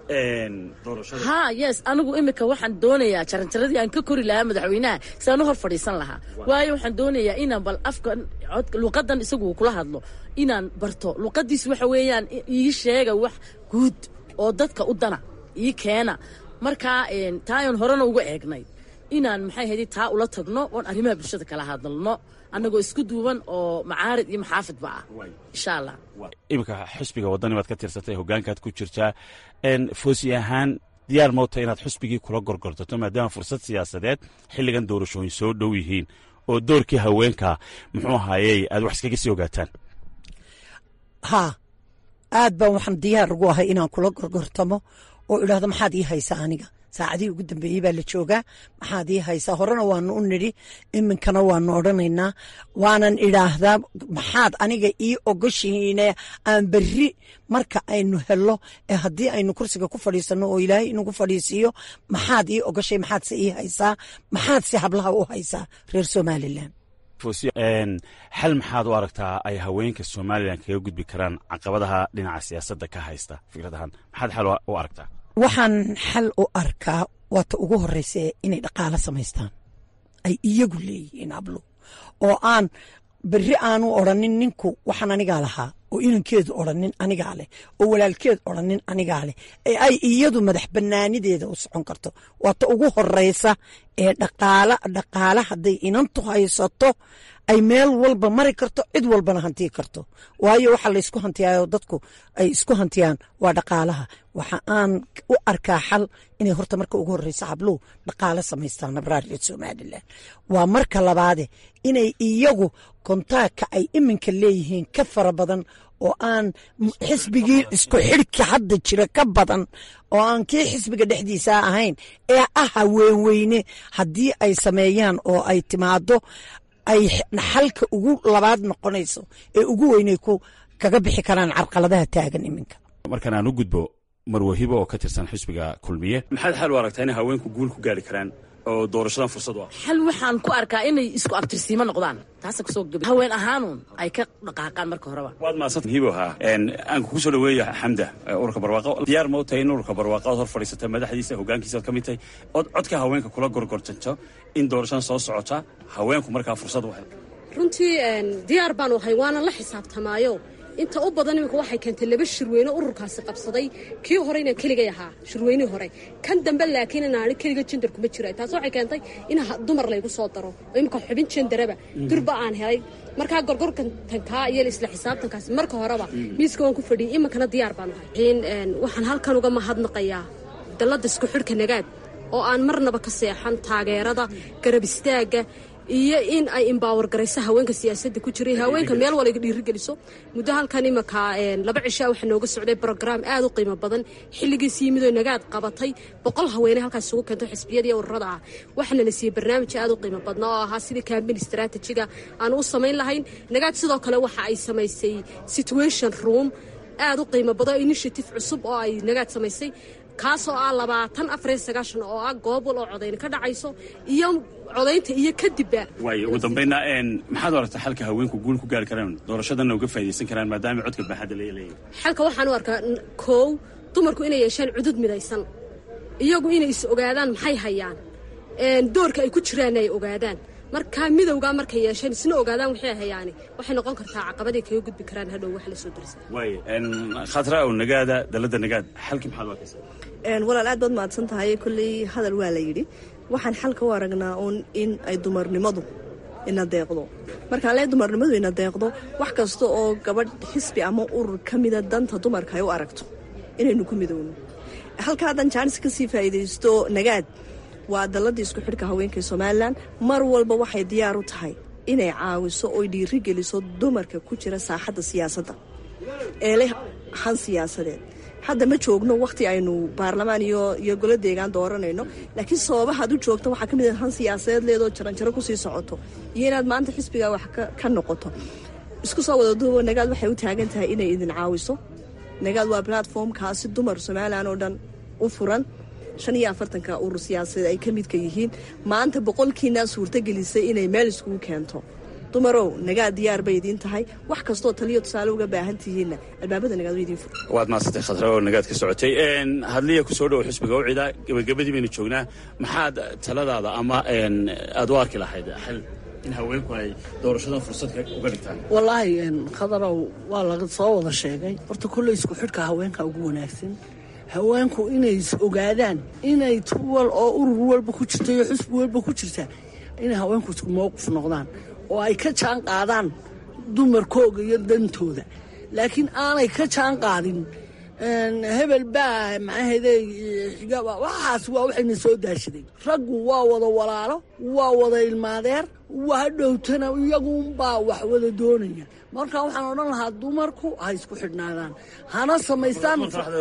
Speaker 8: ha yes anigu imika waxaan doonayaa jaranjaradii aan ka kori lahaa madaxweynaha si aan u hor fadhiisan lahaa waayo waxaan doonayaa inaan bal afkan luqadan isagu kula hadlo inaan barto luqadiis waxa weeyaan ii sheega wax guud oo dadka u dana ii keena markaa taayan horena uga eegnay inaan maxay hayday taa ula tagno oon arrimaha bulshada kala hadalno annagoo isku duuban oo macaarid iyo maxaafidba ah insha allah
Speaker 6: iminka xusbiga waddani baad ka tirsatay hoggaankaad ku jirtaa foosi ahaan diyaar moota inaad xusbigii kula gorgortato maadaama fursad siyaasadeed xilligan doorashooyin soo dhow yihiin oo doorkii haweenka muxuu ahaayey aad wax iskaga sii ogaataan
Speaker 9: haa aad baan waxaan diyaar ugu ahay inaan kula gorgortamo oo idhaahdo maxaad ii haysaa aniga saacadihii ugu dambeeyey baa la joogaa maxaad ii haysaa horena waanu u nidhi iminkana waanu odhanaynaa waanan idhaahdaa maxaad aniga ii ogoshihiine aan berri marka aynu helo ee haddii aynu kursiga ku fadhiisanno oo ilaahay inagu fadhiisiiyo maxaad ii ogoshay maxaadse ii haysaa maxaadse hablaha u haysaa reer somalilan
Speaker 6: xal maxaad u aragtaa ay haweenka somalilan kaga gudbi karaan caqabadaha dhinaca siyaasadda ka haysta fikradahan maxaad xal u aragtaa
Speaker 9: waxaan xal u arkaa waata ugu horeysa inay dhaqaalo samaystaan ay iyagu leeyihiin hablo oo aan berri aanu odrhanin ninku waxaan anigaa lahaa oo inankeedu odrhanin anigaa leh oo walaalkeed odrhanin anigaa leh ee ay iyadu madax banaanideeda u socon karto waata ugu horeysa ee dhaqaala dhaqaala hadday inantu haysato ay meel walba mari karto cid walbana hantii karto waayo waxa laysku hantiyaayo dadku ay isku hantiyaan waa dhaqaalaha waxa aan u arkaa xal inay horta marka ugu horeysa habluhu dhaqaalo samaystaan nabraar reer somalilan waa marka labaade inay iyagu kontaagka ay iminka leeyihiin ka fara badan oo aan xisbigii isku xidhka hadda jira ka badan oo aan kii xisbiga dhexdiisa ahayn ee ah haweenweyne haddii ay sameeyaan oo ay timaado ay xalka ugu labaad noqonayso ee ugu weynay ku kaga bixi karaan carqaladaha taagan iminka
Speaker 6: markan aan u gudbo marwahibo oo ka tirsan xisbiga kulmiye maxaad xal u aragtaa inay haweenku guul ku gaari karaan oo doorashadan fursad u ah
Speaker 8: xal waxaan ku arkaa inay isku abtirsiimo noqdaan taasa kusoo gabi haween ahaanuun ay ka dhaqaaqaan marka horeba
Speaker 6: waad mahadsan hibo ha aan kugu soo dhaweeya xamda ururka barwaaqo diyaar ma u tahay in ururka barwaaqo ood hor fadhiisata madaxdiisa hoggaankiisa aad ka mid tahay ood codka haweenka kula gorgortanto in doorashadan soo socota haweenku markaa fursad u hel
Speaker 2: runtii diyaar baanu ahay waana la xisaabtamaayo inta u badan iminka waxay keentay laba shirweyne ururkaasi qabsaday kii hore inaan keligay ahaa shirweynihii hore kan dambe laakiin inaani keliga jendar kuma jira taas waxay keentay in dumar laygu soo daro oo iminka xubin jendaraba durba aan helay markaa gorgortankaa iyo isla xisaabtankaasi marka horeba miiska waan ku fadhiyay iminkana diyaar baanu ahay waxaan halkan uga mahadnaqayaa dalladda isku xidhka nagaad oo aan marnaba ka seexan taageerada garab istaagga iyo in ay imbawar garayso haweenka siyaasadda ku jiray haweenka meel waliga dhiirigeliso muddo halkan imanka laba cishaa waxaa nooga socday brograam aad u qiimo badan xilligiisi yimidoo nagaad qabatay boqol haweene halkaas isugu keento xisbiyada iyo ururada ah waxaana la siiyey barnaamij aad u qiimo badna oo ahaa sidii campaign strategiga aan u samayn lahayn nagaad sidoo kale waxa ay samaysay situation room aad u qiimo badan initiative cusub oo ay nagaad samaysay kaasoo ah labaatan afariyo sagaashan oo ah goobwal oo codayn ka dhacayso iyo codaynta iyo kadibba
Speaker 6: waay ugu dambayna maxaad u aragtaa xalka haweenku guul ku gaari karaan doorashadanna uga faa'idaysan karaan maadaama codka baaxadda laga leeyahay
Speaker 2: xalka waxaan u arkaa koow dumarku inay yeeshaan cudud midaysan iyagu inay is ogaadaan maxay hayaan doorka ay ku jiraanna ay ogaadaan markaa midowgaa markay yeesheen isna ogaadaan waxay hayaani waxay noqon kartaa caqabaday kaga gudbi karaan hadhow wax la soo darsa
Speaker 6: waay khatra ow nagaada dalladda nagaad xalkii maxaad u arkaysaa
Speaker 10: walaal aad baad mahadsan tahay kolley hadal waa la yidhi waxaan xalka u aragnaa uun in ay dumarnimadu ina deeqdo markaan lee dumarnimadu ina deeqdo wax kasta oo gabadh xisbi ama urur ka mida danta dumarka ay u aragto inaynu ku midowno halka haddan jaanis kasii faa'iidaysto nagaad waa dalladii isku xidhka haweenka ee somalilan mar walba waxay diyaar u tahay inay caawiso oy dhiiri geliso dumarka ku jira saaxadda siyaasadda ee leh han siyaasadeed hadda ma joogno wakhti aynu baarlamaan iyo iyo golo deegaan dooranayno laakiin sababahaad u joogto waxaa ka mid ah han siyaasadeed leedoo jaranjaro kusii socoto iyo inaad maanta xisbigaa wax ka noqoto isku soo wada duubo nagaad waxay u taagan tahay inay idin caawiso nagaad waa platformkaasi dumar somalilan oo dhan u furan shan iyo afartanka urur siyaasadeed ay ka midka yihiin maanta boqolkiinaa suurtagelisay inay meel iskugu keento dumarow nagaad diyaar bay idiin tahay wax kastoo taliyo tusaale uga baahan tihiinna albaabada nagaad way idiin fur
Speaker 6: waad maasantay khadra oo nagaad ka socotay hadliya ku soo dhowo xisbiga ucida gebagabadii baynu joognaa maxaad taladaada ama aad u arki lahayd xal in haweenku ay doorashadan fursad uga dhigtaan
Speaker 7: wallaahi khadarow waa laga soo wada sheegay horta kolley isku xidhka haweenka ugu wanaagsan haweenku inay is ogaadaan inay tuwal oo urur walba ku jirta iyo xusbi walba ku jirta inay haweenku isku mowqif noqdaan oo ay ka jaan qaadaan dumarkooga iyo dantooda laakiin aanay ka jaan qaadin hebel baa maxaahede xigaba waxaas waa waxayna soo daashaday raggu waa wada walaalo waa wada ilmaadeer waa dhowtana iyagunbaa wax wada doonaya marka waxaan odhan lahaa dumarku ha isku xidhnaadaan hana samaystaan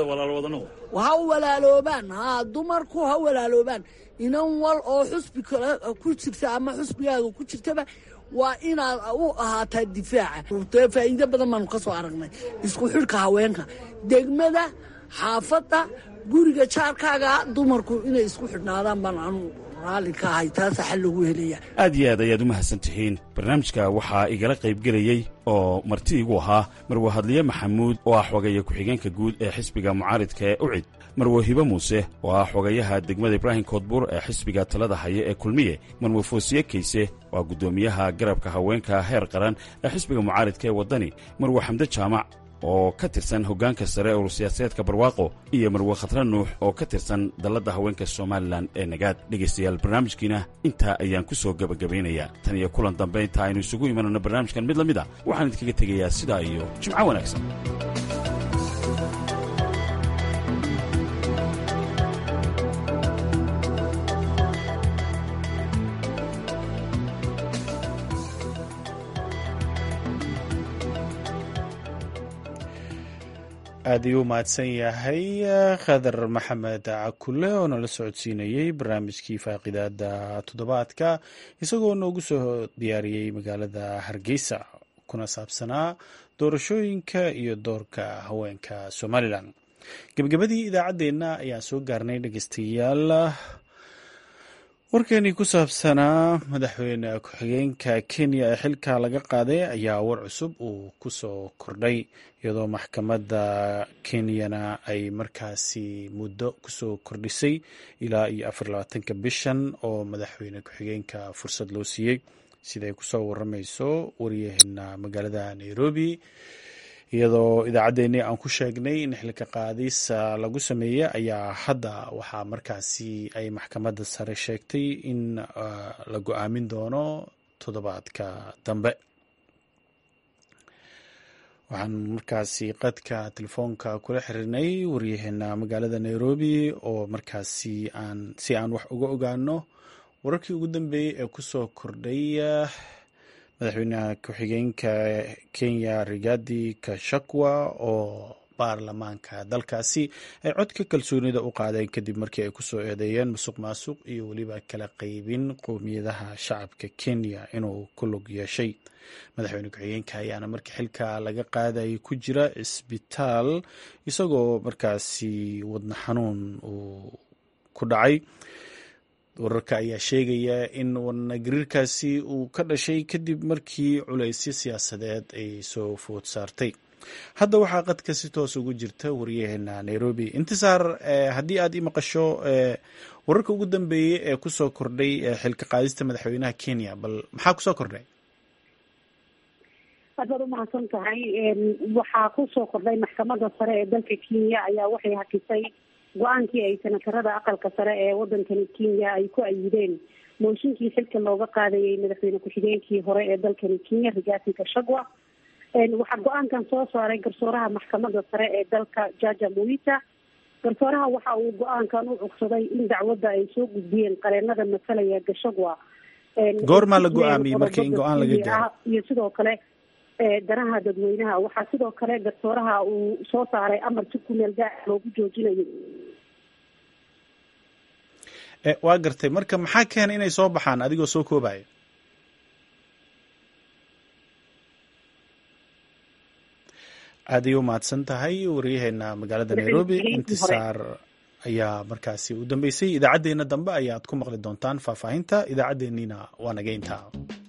Speaker 7: ha walaaloobaan ha dumarku ha walaaloobaan inan wal oo xusbi kale ku jirta ama xusbigaaga ku jirtaba waa inaad u ahaataa difaaca faa'iido badan baanu ka soo aragnay isku xidhka haweenka degmada xaafadda guriga jaarkaaga dumarku inay isku xidhnaadaan baan anu raalli ka ahay taasa xal lagu helaya
Speaker 6: aad iyo aad ayaad u mahadsan tihiin barnaamijka waxaa igala qaybgelayey oo marti igu ahaa marwe hadliye maxamuud oo ah xogeeye ku-xigeenka guud ee xisbiga mucaaridka ee ucid marwe hibe muuse oo ah xogayaha degmada ibraahim koodbuur ee xisbiga talada haya ee kulmiye marwe foosiye kayse oo ah guddoomiyaha garabka haweenka heer qaran ee xisbiga mucaaridka ee waddani marwe xamde jaamac oo ka tirsan hoggaanka sare ee urursiyaasadeedka barwaaqo iyo marwe khatra nuux oo ka tirsan dalladda haweenka somalilan ee nagaad dhegaystayaal barnaamijkiina intaa ayaan ku soo gebagabaynayaa tan iyo kulan dambe inta aynu isugu imanayno barnaamijkan mid la mid a waxaan idinkaga tegayaa sidaa iyo jimco wanaagsan
Speaker 1: aad ayuu u mahadsan yahay khadar maxamed cakule oo nala socodsiinayey barnaamijkii faaqidaada toddobaadka isagoo noogu soo diyaariyey magaalada hargeysa kuna saabsanaa doorashooyinka iyo doorka haweenka somalilan gebagabadii idaacaddeenna ayaan soo gaarnay dhegeystayaal warkeenii ku saabsanaa madaxweyne ku-xigeenka kenya ee xilka laga qaaday ayaa war cusub uu ku soo kordhay iyadoo maxkamadda kenyana ay markaasi muddo kusoo kordhisay ilaa iyo afar labaatanka bishan oo madaxweyne ku-xigeenka fursad loo siiyey siday kusoo waramayso waryaheena magaalada nairobi iyadoo idaacaddeenii aan ku sheegnay in xilka qaadis lagu sameeyey ayaa hadda waxaa markaasi ay maxkamadda sare sheegtay in la go-aamin doono toddobaadka dambe waxaan markaasi qadka telefoonka kula xirinay waryaheena magaalada nairobi oo markaasi aan si aan wax uga ogaano wararkii ugu dambeeyey ee kusoo kordhay madaxweynaha ku-xigeenka kenya rigadi kashakwa oo baarlamaanka dalkaasi ay codka kalsoonida u qaadeen kadib markii ay kusoo eedeeyeen musuq maasuq iyo weliba kala qeybin qowmiyadaha shacabka kenya inuu ku lug yeeshay madaxweyne ku-xigeenka ayaana markii xilka laga qaadayay ku jira cisbitaal isagoo markaasi wadna xanuun uu ku dhacay wararka ayaa sheegaya in wadnagariirkaasi uu ka dhashay kadib markii culaysyo siyaasadeed ay soo food saartay hadda waxaa qadka si toos ugu jirta wariyaheena nairobi intisaar haddii aad ii maqasho wararka ugu dambeeyey ee kusoo kordhay xilka qaadista madaxweynaha kenya bal maxaa kusoo kordhay
Speaker 11: aad baad umahadsan tahay waxaa kusoo kordhay maxkamadda sare ee dalka kenya ayaa waxay hakisay go-aankii ay senatarada aqalka sare ee wadankani kenya ay ku ayideen mooshinkii xilka looga qaadayay madaxweyne ku-xigeenkii hore ee dalkani kenya rigathi gashagwa waxaa go-aankan soo saaray garsooraha maxkamadda sare ee dalka jaja muita garsooraha waxa uu go-aankan u cugsaday in dacwadda ay soo gudbiyeen qareenada matalaya gashagwa
Speaker 1: goormaa la go-aamiyey markii in go-aan laga gaaro
Speaker 11: iyo sidoo kale danaha dadweynaha waxaa sidoo kale garsooraha uu soo saaray amar si kumeel gaar loogu joojinayo
Speaker 1: waa gartay marka maxaa keenay inay soo baxaan adigoo soo koobaya aad ay u mahadsan tahay waryaheena magaalada nairobi intisaar ayaa markaasi u dambeysay idaacaddeenna dambe ayaad ku maqli doontaan faahfaahinta idaacaddeenniina waa nageynta